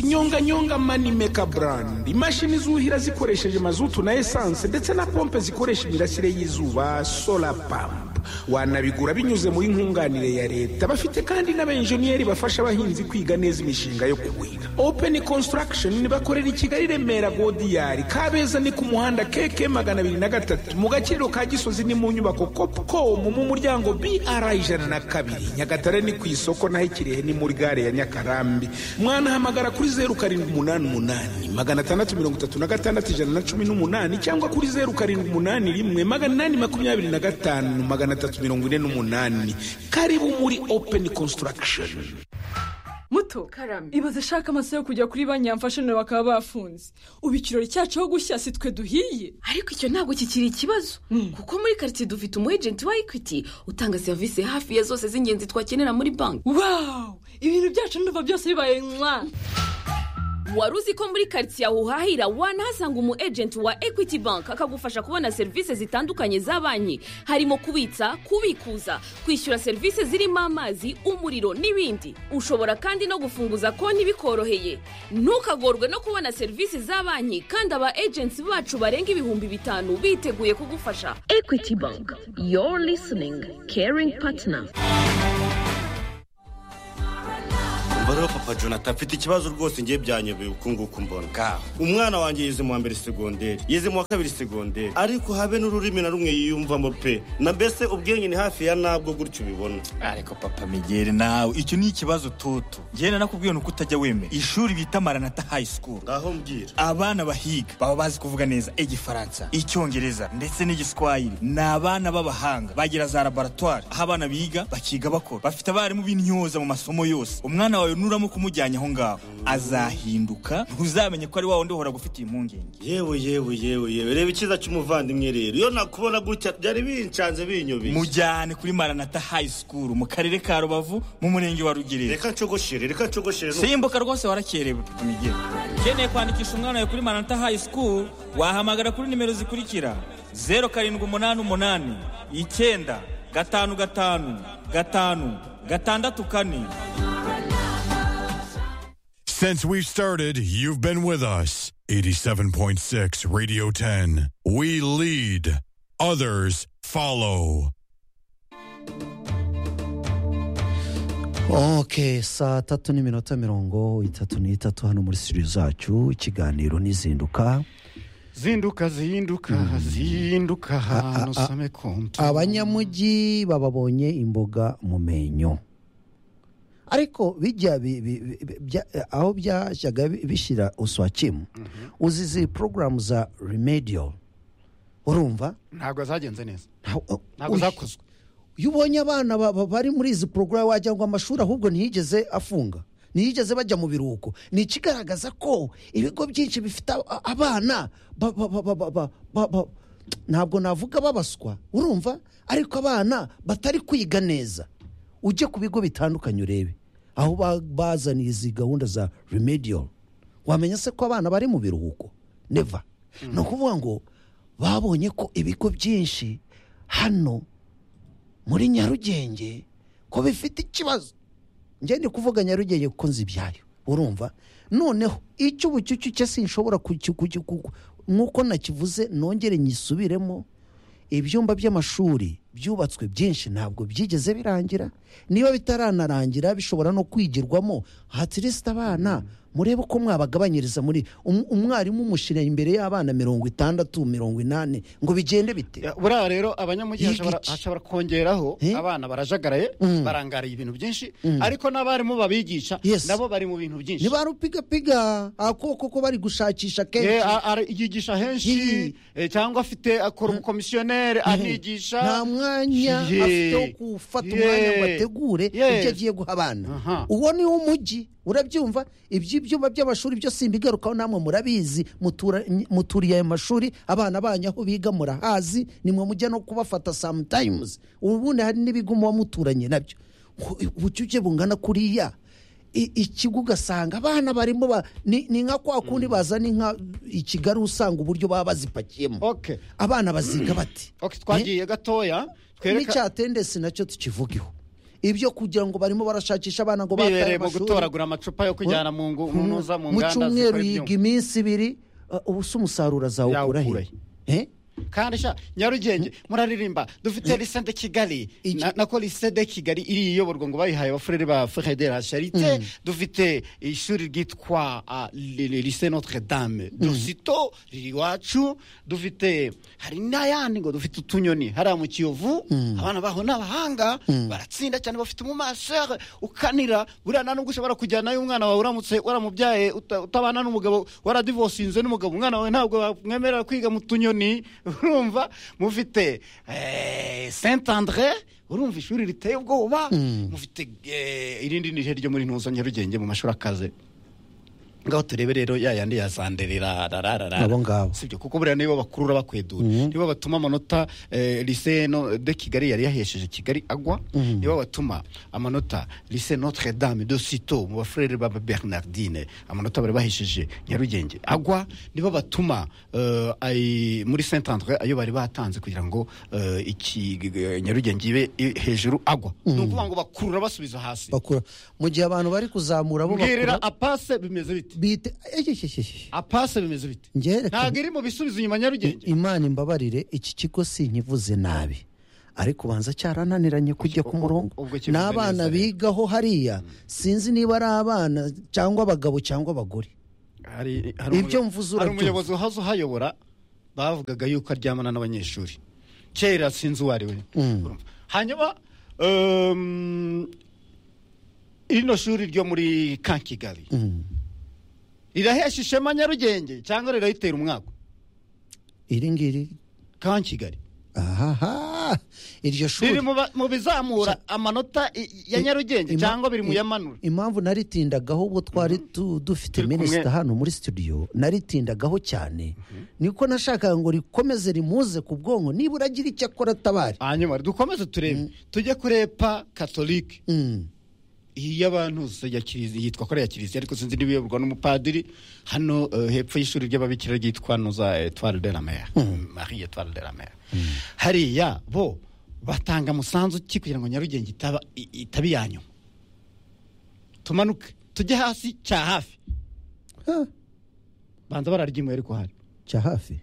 [SPEAKER 4] nyonganyonga mani meka brand imashini zuhira zikoresheje mazutu na esanse ndetse na pompe zikoresha imirasire y'izuba solar pump wanabigura binyuze muri nkunganire ya leta bafite kandi n'abenjeniyeri bafasha abahinzi kwiga neza imishinga yo kuhira open construction bakorera i kigali remera godiyari kabeza ni ku muhanda keke magana abiri na gatatu mu gakiriro ka gisozi ni mu nyubako copcom mu muryango br ijana na kabiri nyagatare ni ku isoko naho ikirehe ni muri gare ya nyakarambi mwanahamagara kuri zeru karindwi umunani umunani magana atandatu mirongo itatu na gatandatu ijana na cumi n'umunani cyangwa kuri zeru karindwi umunani rimwe magana inani makumyabiri na gatanu magana atatu mirongo ine n'umunani karibu muri open construction
[SPEAKER 5] muto karame ibaze ashaka amasaha yo kujya kuri banki yamfasha nawe bakaba bafunze ubu ikirori cyacu aho gushya si twe duhiye
[SPEAKER 6] ariko icyo ntabwo kikiri ikibazo kuko muri karitsiye dufite umu ejenti wa ekwiti utanga serivisi hafi ya zose z'ingenzi twakenera muri banki
[SPEAKER 5] wawu ibintu byacu ndumva byose bibaye mwa
[SPEAKER 6] wari uzi ko muri karitsiye aho uhahira wanahasanga umu ejenti wa ekwiti banki akagufasha kubona serivisi zitandukanye za banki harimo kubitsa kubikuza kwishyura serivisi zirimo amazi umuriro n'ibindi ushobora kandi no gufunguza konti bikoroheye ntukagorwe no kubona serivisi za banki kandi aba ejenti bacu barenga ibihumbi bitanu biteguye kugufasha ekwiti banki yoru lisiningi keringi patina
[SPEAKER 7] umva rero papa jonathan mfite ikibazo rwose ngiye byanyobeye uku nguku mbona ka umwana wanjye yize mu wa mbere segonderi yize mu wa kabiri segonderi ariko habe n'ururimi na rumwe yiyumvamo pe na mbese ubwenge ni hafi ya nabwo gutyo ubibona
[SPEAKER 8] ariko papa migere nawe icyo ni ikibazo toto ngenda nakubwiye ni uko utajya wemera ishuri bita maranata high school
[SPEAKER 7] ngaho mbwira
[SPEAKER 8] abana bahiga baba bazi kuvuga neza igifaransa icyongereza ndetse n'igiswahili ni abana b'abahanga bagira za laboratwari aho abana biga bakiga bakora bafite abarimu b'intyoza mu masomo yose umwana wawe nuramo kumujyanye aho ngaho azahinduka ntuzamenye ko ari wa wundi uhora gufitiye impungenge
[SPEAKER 7] yewe yewe yewe yewe reba icyiza cy'umuvandimwe rero iyo nakubona gutya byari bincanze binyobeye
[SPEAKER 8] mujyane kuri maranata high school mu karere ka rubavu mu murenge wa rugerero
[SPEAKER 7] reka nshogoshire reka nshogoshire nu-
[SPEAKER 8] simbuka rwose warakerewe papa migere ukeneye kwandikisha umwana wawe kuri maranata high school wahamagara kuri nimero zikurikira zeru karindwi umunani umunani icyenda gatanu gatanu gatanu gatandatu kane
[SPEAKER 9] Since we've started, you've been with us. 87.6 Radio 10. We lead, others follow.
[SPEAKER 2] ok saa tatu n'iminota mirongo itatu n'itatu hano muri studio zacu ikiganiro n'izinduka
[SPEAKER 1] zinduka zinduka zinduka ahantu usome konti
[SPEAKER 2] abanyamujyi bababonye imboga mu menyo ariko bijya bi- bi- bi- bya- aho byajyaga bi- bishyira uswakimu uzi izi porogaramu za remediyo urumva
[SPEAKER 1] ntabwo zagenze neza
[SPEAKER 2] Nta-
[SPEAKER 1] ntabwo
[SPEAKER 2] Uy,
[SPEAKER 1] zakozwe
[SPEAKER 2] iyo ubonye abana ba- ba- bari muri izi porogaramu wagira ngo amashuri ahubwo ntiyigeze afunga ntiyigeze bajya mu biruhuko ni ikigaragaza ko ibigo byinshi bifite a- abana ba- ba- ba- ba- ba- ba- ba- ba- ntabwo navuga babaswa urumva ariko abana batari kwiga neza ujye ku bigo bitandukanye urebe aho ba- bazaniye izi gahunda za remediyo wamenya se ko abana bari mu biruhuko neva ni ukuvuga ngo babonye ko ibigo byinshi hano muri nyarugenge ko bifite ikibazo njye ndi kuvuga nyarugenge kuko nzi ibyayo urumva noneho icyo ubucucike sinshobora kuki- kuki- ku- nk'uko nakivuze nongere nyisubiremo ibyumba by'amashuri byubatswe byinshi ntabwo byigeze birangira niba bitaranarangira bishobora no kwigirwamo hatirisite abana murebe uko mwabagabanyiriza muri um- umwarimu umushyira imbere y'abana mirongo itandatu mirongo inani ngo bigende bite
[SPEAKER 1] Ya, buriya rero abanyamujyi
[SPEAKER 2] Yiga
[SPEAKER 1] hashobora-
[SPEAKER 2] iki?
[SPEAKER 1] hashobora kongeraho
[SPEAKER 2] Eh?
[SPEAKER 1] abana barajagaraye barangariye ibintu byinshi ariko n'abarimu babigisha
[SPEAKER 2] Yes.
[SPEAKER 1] nabo bari mu bintu byinshi
[SPEAKER 2] ntibarupigapiga akoko ko bari gushakisha
[SPEAKER 1] Eh,
[SPEAKER 2] kenshi
[SPEAKER 1] a- ara- yigisha henshi
[SPEAKER 2] Yi.
[SPEAKER 1] eh, cyangwa afite akora umukomisiyoneri anigisha
[SPEAKER 2] nta mwanya
[SPEAKER 1] Ye.
[SPEAKER 2] afite wo gufata
[SPEAKER 1] Ye.
[SPEAKER 2] umwanya ngo ategure
[SPEAKER 1] Yes.
[SPEAKER 2] ibyo agiye guha abana
[SPEAKER 1] Aha.
[SPEAKER 2] uwo ni umujyi urabyiumva iby'ibyumba by'amashuri byo simbigarukaho namwe murabizi mutura- muturiye ayo mashuri abana banyu aho biga murahazi nimwe mujya no kubafata sometimes ubundi hari n'ibigo muba muturanye nabyo ubucucike bungana kuriya I- ikigo ugasanga abana barimo ba- ni ni nka kwa kundi bazana inka i kigali usanga uburyo baba bazipakiyemo
[SPEAKER 1] oke
[SPEAKER 2] abana baziga bati
[SPEAKER 1] oke twagiye gatoya twereka
[SPEAKER 2] n'icyatendesi nacyo tukivugeho ibyo kugira ngo barimo barashakisha abana ngo bataye
[SPEAKER 1] bibereye mu
[SPEAKER 2] amashuri
[SPEAKER 1] gutoragura amacupa yo kujyana mu ngu- mu ntuza mu
[SPEAKER 2] mu
[SPEAKER 1] nganda
[SPEAKER 2] cyumweru
[SPEAKER 1] zikora
[SPEAKER 2] yiga
[SPEAKER 1] ibyuma
[SPEAKER 2] iminsi ibiri uh, ubu se umusaruro azawukura he
[SPEAKER 1] Yawukura he?
[SPEAKER 2] Eh?
[SPEAKER 1] kandi sha nyarugenge muraririmba dufite lise de kigali
[SPEAKER 2] Iki-
[SPEAKER 1] Na- nako lise de kigali iri iyoborwa ngo bayihaye abafurere ba federal charite dufite ishuri ryitwa ah, li- li- lise notre dame dusito riri iwacu dufite hari n'ayandi ngo dufite utunyoni hariya mu kiyovu abana baho ni abahanga baratsinda cyane bafite umumashere ukanira buriya nta nubwo ushobora kujyanayo umwana wawe uramutse waramubyaye uta- utabana n'umugabo waradivosinze n'umugabo umwana wawe ntabwo bamwemerera kwiga mu tunyoni urumva mufite eh, saint andre urumva ishuri riteye ubwoba mufite eh, irindi ni ryo muri ntuza nyarugenge mu mashuri akaze ngaho turebe rero ya yandi ya sanderera rararara
[SPEAKER 2] Abo ngabo.
[SPEAKER 1] sibyo kuko buriya nibo bakurura bakwedura nibo batuma amanota eh, lycée no de kigali yari yahesheje kigali agwa nibo batuma amanota lycée notre dame de sito mu bafurere ba bernardine amanota bari bahesheje nyarugenge agwa nibo batuma eh, ay- muri saint andre ayo bari batanze kugira ngo eh, iki eh, nyarugenge ibe i- hejuru agwa ni ukuvuga ngo bakurura basubiza hasi
[SPEAKER 2] bakura mu gihe abantu bari kuzamura bo bakura
[SPEAKER 1] mbwirira apase bimeze bite
[SPEAKER 2] bite eh, eh, eh, eh.
[SPEAKER 1] apase bimeze bite
[SPEAKER 2] Njyewe-
[SPEAKER 1] ntabwo iri mu bisubizo inyuma
[SPEAKER 2] I-
[SPEAKER 1] nyarugenge
[SPEAKER 2] imana imbabarire iki kigo sinkivuze nabi ariko ubanza cyarananiranye kujya ku murongo
[SPEAKER 1] ubwo kivuze neza
[SPEAKER 2] n'abana
[SPEAKER 1] rero.
[SPEAKER 2] bigaho hariya sinzi niba ari abana cyangwa abagabo cyangwa abagore
[SPEAKER 1] hari
[SPEAKER 2] Ibyo mvuze
[SPEAKER 1] hari
[SPEAKER 2] urabyumva.
[SPEAKER 1] umuyobozi uhaza uhayobora bavugaga yuko aryamana n'abanyeshuri kera sinzi uwo ari we Urumva. hanyuma um, rino shuri ryo muri kankigali rirahesha ishema nyarugenge cyangwa rirayitera umwaku
[SPEAKER 2] iri ngiri
[SPEAKER 1] kankigali
[SPEAKER 2] ahaha iryo shuri
[SPEAKER 1] riri mu ba- mu bizamura amanota i- ya nyarugenge
[SPEAKER 2] Ima-
[SPEAKER 1] cyangwa biri mu
[SPEAKER 2] i-
[SPEAKER 1] yamanura
[SPEAKER 2] impamvu naritindagaho ubwo twari tu- dufite
[SPEAKER 1] Turi kumwe.
[SPEAKER 2] minisita hano muri studio naritindagaho cyane niko nashakaga ngo rikomeze rimuze ku bwonko nibura agira icyo akora atabari
[SPEAKER 1] hanyuma dukomeze turebe tujye kurepa katolike
[SPEAKER 2] Mm.
[SPEAKER 1] iyi y'abantu se ya kiriziya yitwa ko ari iya kiriziya ariko sinzi niba iyoborwa n'umupadiri hano eh, hepfo y'ishuri ry'ababikira ryitwa nuza etware de la mer marie etware de la mer hariya bo batanga umusanzu ki kugira ngo nyarugenge itaba i- itaba iya nyuma tumanuke tujye hasi cya hafi
[SPEAKER 2] Ha,
[SPEAKER 1] banza bararya imwe ariko hari
[SPEAKER 2] cya hafi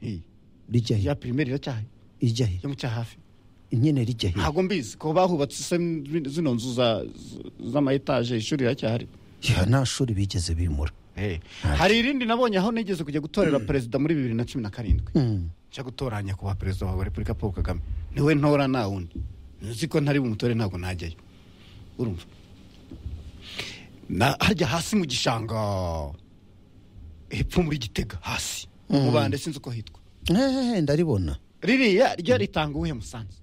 [SPEAKER 2] rijya he
[SPEAKER 1] ya pirimeri iracyahaye
[SPEAKER 2] ijya he
[SPEAKER 1] yo mu cya hafi
[SPEAKER 2] inyene rijya he
[SPEAKER 1] ntabwo mbizi ko bahubatse se zino nzu za- z'ama etaje ishuri riracyahari
[SPEAKER 2] ya nta shuri bigeze bimura
[SPEAKER 1] Hey. hari irindi nabonye aho nigeze kujya gutorera perezida muri bibiri na cumi na karindwi nshya gutora nyakubahwa perezida wa repubulika paul kagame niwe ntora nta wundi nzi ko ntari bumutore ntabwo najyayo urumva Na- harya hasi mu gishanga hepfo muri gitega hasi mu bande sinzi uko hitwa
[SPEAKER 2] Ehehe, ndaribona
[SPEAKER 1] ririya ryo ritanga uwuhe musanzu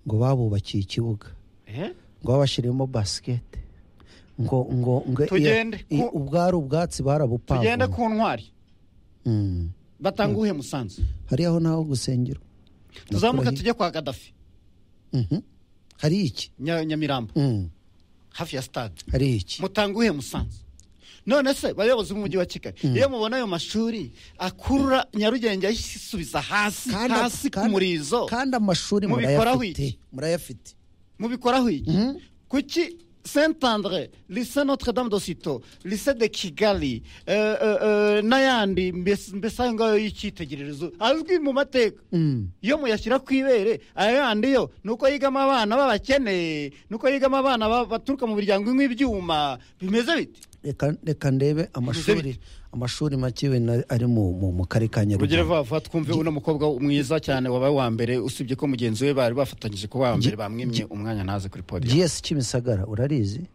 [SPEAKER 2] ngo babubakiye ikibuga
[SPEAKER 1] Eh?
[SPEAKER 2] ngo babashyiremo basikete ngo ngo ngo
[SPEAKER 1] Tugende
[SPEAKER 2] i- i-
[SPEAKER 1] ku-
[SPEAKER 2] ubwari ubwatsi barabupavomye
[SPEAKER 1] tugende ku ntwari
[SPEAKER 2] Mm.
[SPEAKER 1] batanga uwuhe musanzu
[SPEAKER 2] hariya ho naho gusengera
[SPEAKER 1] tuzamuka
[SPEAKER 2] Nakurahi-
[SPEAKER 1] tujye kwa gadafi
[SPEAKER 2] Mhm. hari iki
[SPEAKER 1] Nya- nyamirambo
[SPEAKER 2] Mm.
[SPEAKER 1] hafi ya stade
[SPEAKER 2] hari iki
[SPEAKER 1] mutanga uwuhe musanzu none se bayobozi b'umujyi wa kigali iyo mubona ayo mashuri akurura nyarugenge ayisubiza hasi
[SPEAKER 2] Kandi-
[SPEAKER 1] hasi ku
[SPEAKER 2] kandi-
[SPEAKER 1] murizo
[SPEAKER 2] kandi amashuri
[SPEAKER 1] Mubikoraho
[SPEAKER 2] murayafite
[SPEAKER 1] iki?
[SPEAKER 2] murayafite
[SPEAKER 1] mubikoraho iki kuki saint andre lycée notre dame de sito lycée de kigali eh, eh, eh, n'ayandi mbese mbese ayo ngayo y'icyitegererezo azwi mu mateka iyo muyashyira ku ibere aya yandi yo ni uko yigamo abana b'abakene ni uko yigamo abana ba- baturuka mu miryango inywa ibyuma bimeze biti
[SPEAKER 2] reka reka ndebe amashuri amashuri make wenda ari mu mu- mu karere ka
[SPEAKER 1] rugero
[SPEAKER 2] nyarugenge
[SPEAKER 1] vuba vuba twumve uno mukobwa mwiza cyane wabaye uwa mbere usibye ko mugenzi we bari bafatanyije kuba wa mbere bamwimye umwanya ntaze kuri podiyo
[SPEAKER 2] gs kimisagara urarizi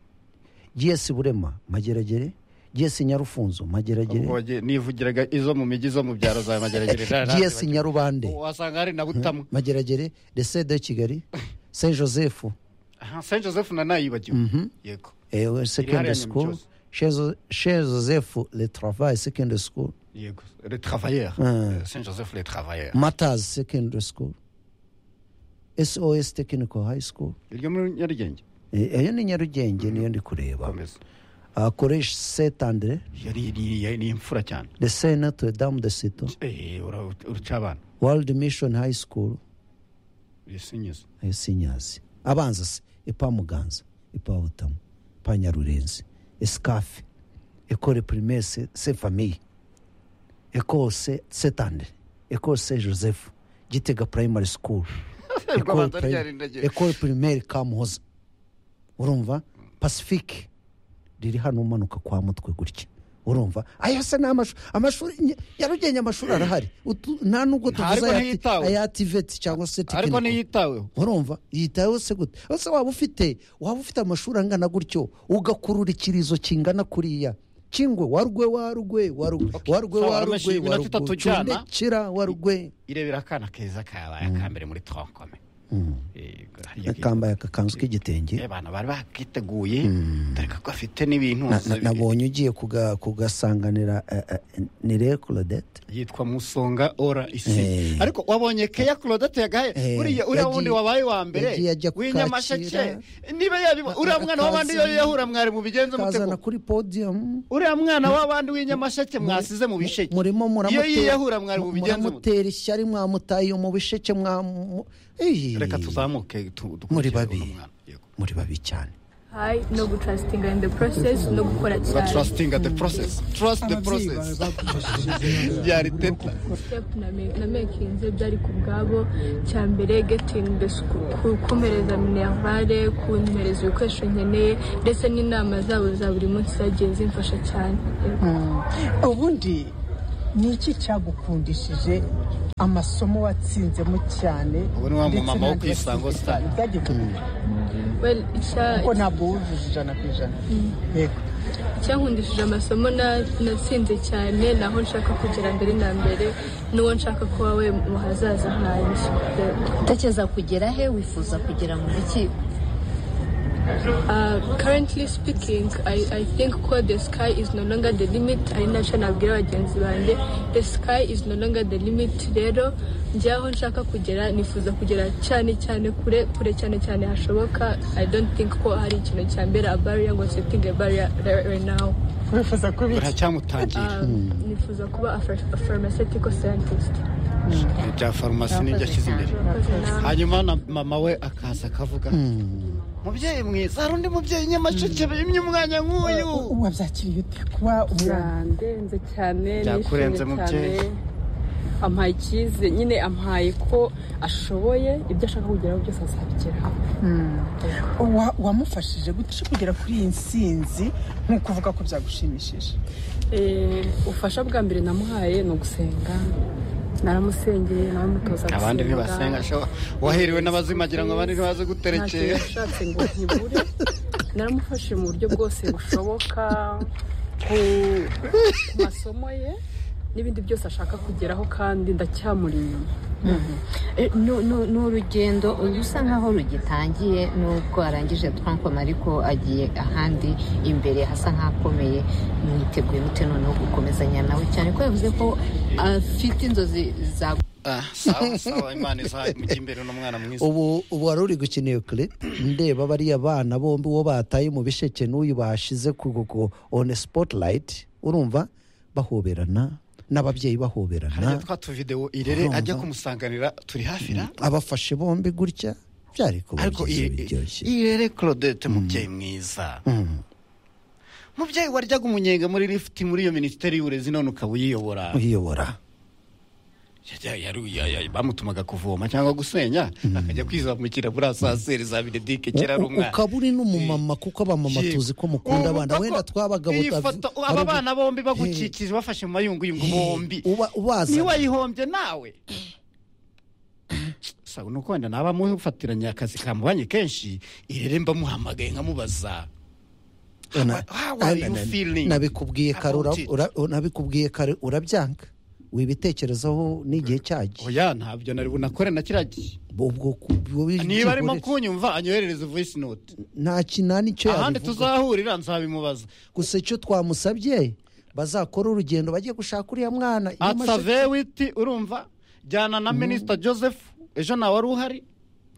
[SPEAKER 2] gs burema mageragere gs nyarufunzo mageragere
[SPEAKER 1] Ubwo nivugiraga izo mu mijyi zo mu byaro za mageragere
[SPEAKER 2] gs nyarubande
[SPEAKER 1] wasanga hari na butamwa
[SPEAKER 2] mageragere rese de kigali saint joseph
[SPEAKER 1] Aha, saint joseph na nayibagiwe yego
[SPEAKER 2] eh, secondary
[SPEAKER 1] hariya
[SPEAKER 2] school
[SPEAKER 1] Nyamisozi.
[SPEAKER 2] chez joseph le travail secondary school
[SPEAKER 1] yego le travailleur
[SPEAKER 2] Mm.
[SPEAKER 1] Eh, saint joseph le travailleur
[SPEAKER 2] matas secondary school sos technical high school
[SPEAKER 1] iryo muri nyarugenge
[SPEAKER 2] Eh, ayo ni nyarugenge niyo ndi kureba
[SPEAKER 1] komeza
[SPEAKER 2] koresha setandire
[SPEAKER 1] yari ni- yari ni imfura cyane
[SPEAKER 2] de se notre dame de sito
[SPEAKER 1] Eh, ura- uruca abana
[SPEAKER 2] world mission high school
[SPEAKER 1] ibisinyizo
[SPEAKER 2] ayo sinyazi abanza se ipa muganza ipa butamu ipa nyarurenzi esikafe ekore primaire se, se famille ekose setandire ekose joseph gitega primary school École
[SPEAKER 1] abanza
[SPEAKER 2] pri-
[SPEAKER 1] ryari ndagira.
[SPEAKER 2] école primaire kamuhoza urumva pacifique riri hano umanuka kwa mutwe gutya urumva ayo se ni amashuri amashuri Ny- nyarugenge amashuri arahari Utu- nta nubwo
[SPEAKER 1] Nta, ariko
[SPEAKER 2] tuvuze
[SPEAKER 1] ntiyitaweho.
[SPEAKER 2] aya tiveti cyangwa se
[SPEAKER 1] ariko
[SPEAKER 2] tekiniko.
[SPEAKER 1] ntiyitaweho
[SPEAKER 2] urumva yitayeho se gute ese waba ufite waba ufite amashuri angana gutyo ugakurura ikirizo kingana kuriya kingwe warugwe warugwe warugwe warugwe
[SPEAKER 1] sawa,
[SPEAKER 2] warugwe
[SPEAKER 1] amashyi iminota
[SPEAKER 2] warugwe
[SPEAKER 1] itatu
[SPEAKER 2] cunda
[SPEAKER 1] jyana.
[SPEAKER 2] kira warugwe
[SPEAKER 1] irebera akana keza kabaye akambere muri tronkome Yego, hariya
[SPEAKER 2] kambaye akakanzu k'igitenge
[SPEAKER 1] Eh, abana bari bakiteguye dore ko afite n'ibintu
[SPEAKER 2] Na- na- nabonye ugiye kuga- kugasanganira eh, eh, ni rero Claudette
[SPEAKER 1] yitwa musonga ora isi
[SPEAKER 2] Eh.
[SPEAKER 1] ariko wabonye keya claudette yagaye
[SPEAKER 2] Eh,
[SPEAKER 1] uriya uriya
[SPEAKER 2] yagiye-
[SPEAKER 1] wundi wabaye wa
[SPEAKER 2] yagiye
[SPEAKER 1] mbere
[SPEAKER 2] ajya
[SPEAKER 1] w'inyamasheke
[SPEAKER 2] kukakira.
[SPEAKER 1] niba yabiba uriya mwana w'abandi
[SPEAKER 2] Akazana-
[SPEAKER 1] iyo yahura mwari mubigenze
[SPEAKER 2] kazana
[SPEAKER 1] mutego
[SPEAKER 2] kuri podium
[SPEAKER 1] uriya mwana w'abandi w'inyamasheke mwasize mu bisheke
[SPEAKER 2] murimo
[SPEAKER 1] iyo
[SPEAKER 2] muramutera-
[SPEAKER 1] yiyahura mwari
[SPEAKER 2] mu-
[SPEAKER 1] mubigenze mute
[SPEAKER 2] muramutera ishyari mwamutaye mu bisheke mwamu Ey.
[SPEAKER 1] reka tuzamuke tu- dukurikire
[SPEAKER 2] muri
[SPEAKER 1] uno
[SPEAKER 2] babiri
[SPEAKER 1] mwana. Yego.
[SPEAKER 2] muri babi cyane
[SPEAKER 10] hayi no gutarasitinga in the process no gukora
[SPEAKER 1] Ba
[SPEAKER 10] cyane
[SPEAKER 1] trusting the process trust the process byari teta
[SPEAKER 10] step na me- na mekinze byari ku bwabo cya mbere getting the school gukomereza minervale kunyohereza ibikoresho nkeneye ndetse n'inama zabo za buri munsi zagiye zimfasha cyane
[SPEAKER 11] ubundi ni iki cyagukundishije amasomo watsinzemo cyane
[SPEAKER 1] Ubu ni wa
[SPEAKER 11] ndetse
[SPEAKER 1] mumama wo ku
[SPEAKER 11] n'andi
[SPEAKER 1] Isango
[SPEAKER 11] watsinze
[SPEAKER 1] Star.
[SPEAKER 11] cyane? Byagiye bikunda
[SPEAKER 10] well, icya-
[SPEAKER 11] kuko ntabwo wujuje ijana ku ijana yego
[SPEAKER 10] icyankundishije amasomo na- natsinze cyane naho nshaka kugera mbere na mbere n'uwo nshaka kuba we mu hazaza hanjye
[SPEAKER 12] utekereza kugera he wifuza kugera mu rukiko
[SPEAKER 10] Uh, currently speaking, I, I think quote, the sky is no longer the limit. ari nacyo nabwira bagenzi banjye the sky is no longer the limit rero njyaho nshaka kugera nifuza kugera cyane cyane kure kure cyane cyane hashoboka i don't think ko hari ikintu cya mbere a barrier ngo setting a barrier right, right now
[SPEAKER 11] wifuza kuba iki
[SPEAKER 1] buracyamutangira
[SPEAKER 10] Um, nifuza kuba a ph- a pharmaceutical scientist
[SPEAKER 1] bya farumasi n'ibyo ashyize imbere hanyuma na mama we akaza akavuga mubyeyi mwiza hari undi mubyeyi nyamasheke bimye umwanya nk'uyu
[SPEAKER 11] wabyakiriye ute kuba umwana
[SPEAKER 12] ndenze cyane
[SPEAKER 1] Byakurenze
[SPEAKER 12] nishimye
[SPEAKER 1] mubyeyi.
[SPEAKER 12] cyane. ampaye ikize nyine ampaye ko ashoboye ibyo ashaka kugeraho byose azabigeraho
[SPEAKER 11] Wa- wamufashije gutya kugera kuri iyi nsinzi nk'uko uvuga ko byagushimishije
[SPEAKER 12] Eh, ubufasha bwa mbere namuhaye ni ugusenga naramusengeye naramutoza
[SPEAKER 1] abandi ntibasenga sho- wahiriwe n'abazima agira ngo abandi ntibaze guterekera
[SPEAKER 12] yashatse ngo ntibure naramufashije mu buryo bwose bushoboka ku ku masomo ye n'ibindi byose ashaka kugeraho kandi ndacyamuri inyuma
[SPEAKER 10] ni urugendo usa nkaho rugitangiye n'ubwo arangije tronkom ariko agiye ahandi imbere hasa nk'akomeye mwiteguye gute noneho gukomezanya nawe cyane ko yavuze ko afite inzozi za
[SPEAKER 1] Ah, sawa sawa imana izaha mujye imbere n'umwana mwiza
[SPEAKER 2] ubu ubu wari uri gukina iyo kure ndeba bariya bana bombi uwo bataye mu bisheke n'uyu bashize ku kugo on spotlight urumva bahoberana
[SPEAKER 1] hariya
[SPEAKER 2] n'ababyeyi bahoberana
[SPEAKER 1] twa tuvidewo irere ajya kumusanganira turi hafi ra
[SPEAKER 2] abafashe bombi gutya byari kuba
[SPEAKER 1] ariko
[SPEAKER 2] byiza
[SPEAKER 1] i- i-
[SPEAKER 2] biryoshye
[SPEAKER 1] irere claudette mubyeyi mwiza mubyeyi waryaga umunyenga muri lifuti muri iyo minisiteri y'uburezi none ukaba uyiyobora
[SPEAKER 2] uyiyobora
[SPEAKER 1] Ya- ya- yari- ya- ya- bamutumaga kuvoma cyangwa gusenya akajya kwizamukira muri saseri za benedike kera ari
[SPEAKER 2] U- u-
[SPEAKER 1] umwana
[SPEAKER 2] ukaba uri n'umumama kuko abamama
[SPEAKER 1] Yego.
[SPEAKER 2] tuzi ko mukunda
[SPEAKER 1] Ubu
[SPEAKER 2] abana
[SPEAKER 1] koko,
[SPEAKER 2] wenda twabaga
[SPEAKER 1] iyi
[SPEAKER 2] butavu-
[SPEAKER 1] foto
[SPEAKER 2] ari
[SPEAKER 1] aba
[SPEAKER 2] ubu-
[SPEAKER 1] bana bombi
[SPEAKER 2] Hey.
[SPEAKER 1] bagukikije bafashe mu mayunguyungu
[SPEAKER 2] Hey,
[SPEAKER 1] bombi
[SPEAKER 2] uba- ubazana.
[SPEAKER 1] niba wayihombye nawe sawa nuko wenda naba mufatiranye akazi kamubanye kenshi irere mbamuhamagaye nkamubaza
[SPEAKER 2] Una-
[SPEAKER 1] how are
[SPEAKER 2] na-
[SPEAKER 1] you
[SPEAKER 2] na-
[SPEAKER 1] feeling
[SPEAKER 2] nabikubwiye kare ura-
[SPEAKER 1] about it?
[SPEAKER 2] ura- nabikubwiye kare urabyanga wibitekerezaho n'igihe cyajya
[SPEAKER 1] oya ntabyo nari bunakore na kiriya gihe
[SPEAKER 2] ubwo ku- ubwo wi-
[SPEAKER 1] niba arimo
[SPEAKER 2] kigoretse.
[SPEAKER 1] kunyumva anyoherereze voice note
[SPEAKER 2] nta kinani icyo
[SPEAKER 1] ahandi
[SPEAKER 2] yabivuga
[SPEAKER 1] tuzahurira nzabimubaza
[SPEAKER 2] gusa icyo twamusabye bazakora urugendo bajye gushaka uriya mwana
[SPEAKER 1] atsa witi urumva jyana na minisita joseph ejo nawe wari uhari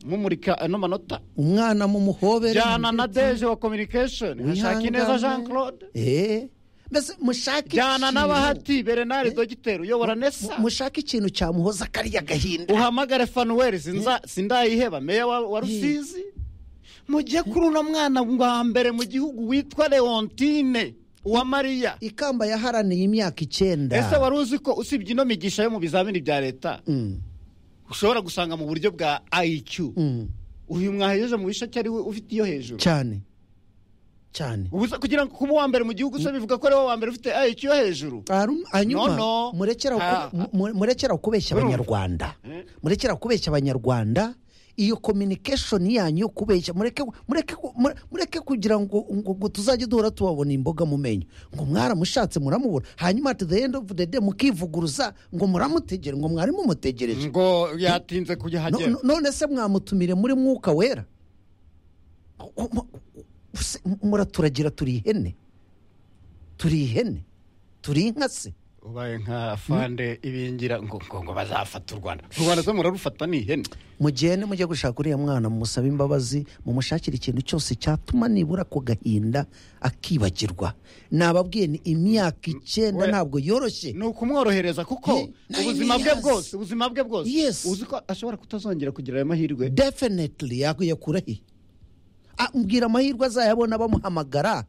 [SPEAKER 1] mumurika ano manota
[SPEAKER 2] umwana mumuhobere
[SPEAKER 1] jyana na deje wa communication hashaka ineza jean claude
[SPEAKER 2] eh mbese mushake
[SPEAKER 1] jyana n'abahati berenari dogiteri uyobora nesa
[SPEAKER 2] mushake ikintu cyamuhoza kariya gahinda
[SPEAKER 1] uhamagare fanuweli sindayiheba meya wa wa rusizi mujye kuri uno mwana wa mbere mu gihugu witwa leontine uwa mariya
[SPEAKER 2] ikamba yaharaniye imyaka icyenda
[SPEAKER 1] ese wari uzi ko usibye ino migisha yo mu bizamini bya leta ushobora gusanga mu buryo bwa ayicu uyu mwahejeje mu bisheke ari we ufite iyo hejuru
[SPEAKER 2] cyane cyane
[SPEAKER 1] ubuza kugira ngo kuba uwa mbere mu gihugu se bivuga ko ari wowe wa mbere ufite ayicu yo hejuru
[SPEAKER 2] Harum-
[SPEAKER 1] No, no.
[SPEAKER 2] hanyuma murekera
[SPEAKER 1] Ah.
[SPEAKER 2] ku- mu- murekera kubeshya abanyarwanda murekera kubeshya abanyarwanda iyo communication yanyu yo kubeshya mureke mureke mure- mureke kugira ngo ngo ngo tuzajye duhora tubabona imboga mu menyo ngo mwaramushatse muramubura hanyuma at the end of the day mukivuguruza ngo muramutegere ngo mwari mumutegereje
[SPEAKER 1] ngo yatinze kujya
[SPEAKER 2] No-
[SPEAKER 1] hagera
[SPEAKER 2] no- none se mwamutumire muri mwuka wera Ko- mu- se- muraturagira turi ihene turi ihene turi inka se
[SPEAKER 1] ubaye nka fande ibingira ngo ngo ngo bazafata u rwanda u rwanda se murarufata ni ihene
[SPEAKER 2] mugende mujye gushaka uriya mwana mumusaba imbabazi mumushakire ikintu cyose cyatuma nibura ako gahinda akibagirwa nababwiye ni imyaka icyenda ntabwo yoroshye
[SPEAKER 1] ni ukumworohereza kuko
[SPEAKER 2] Ni-
[SPEAKER 1] ubuzima
[SPEAKER 2] ni-
[SPEAKER 1] bwe
[SPEAKER 2] yes.
[SPEAKER 1] bwose ubuzima bwe bwose
[SPEAKER 2] Yes.
[SPEAKER 1] uzi ko ashobora kutazongera kugira ayo mahirwe
[SPEAKER 2] definitely yakuyakurahe mbwira amahirwe azayabona bamuhamagara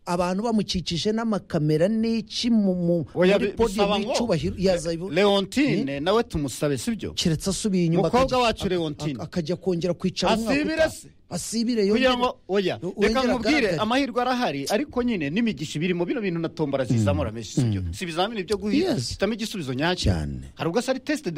[SPEAKER 2] abantu bamukikije n'amakamera n'iki mu- mu-
[SPEAKER 1] Oya,
[SPEAKER 2] muri
[SPEAKER 1] bi-
[SPEAKER 2] podiyo
[SPEAKER 1] bisaba ngo-
[SPEAKER 2] y'icyubahiro yazayibu
[SPEAKER 1] leontine nawe tumusabe sibyo
[SPEAKER 2] keretse asubiye inyuma
[SPEAKER 1] Mukobwa
[SPEAKER 2] akajya-
[SPEAKER 1] wacu Leontine.
[SPEAKER 2] ak- akajya kongera kwicara umwaka
[SPEAKER 1] Asibire
[SPEAKER 2] utaha.
[SPEAKER 1] se?
[SPEAKER 2] asibire
[SPEAKER 1] kugira
[SPEAKER 2] yongere
[SPEAKER 1] ngo oya
[SPEAKER 2] yongere
[SPEAKER 1] reka nkubwire
[SPEAKER 2] agaragare.
[SPEAKER 1] amahirwe arahari ariko nyine n'imigisha ibirimo bino bintu na tombora zizamura menshi sibyo si ibizamini byo guhita
[SPEAKER 2] Yes.
[SPEAKER 1] hitamo igisubizo nyacyo
[SPEAKER 2] cyane
[SPEAKER 1] hari ubwo se ari tesite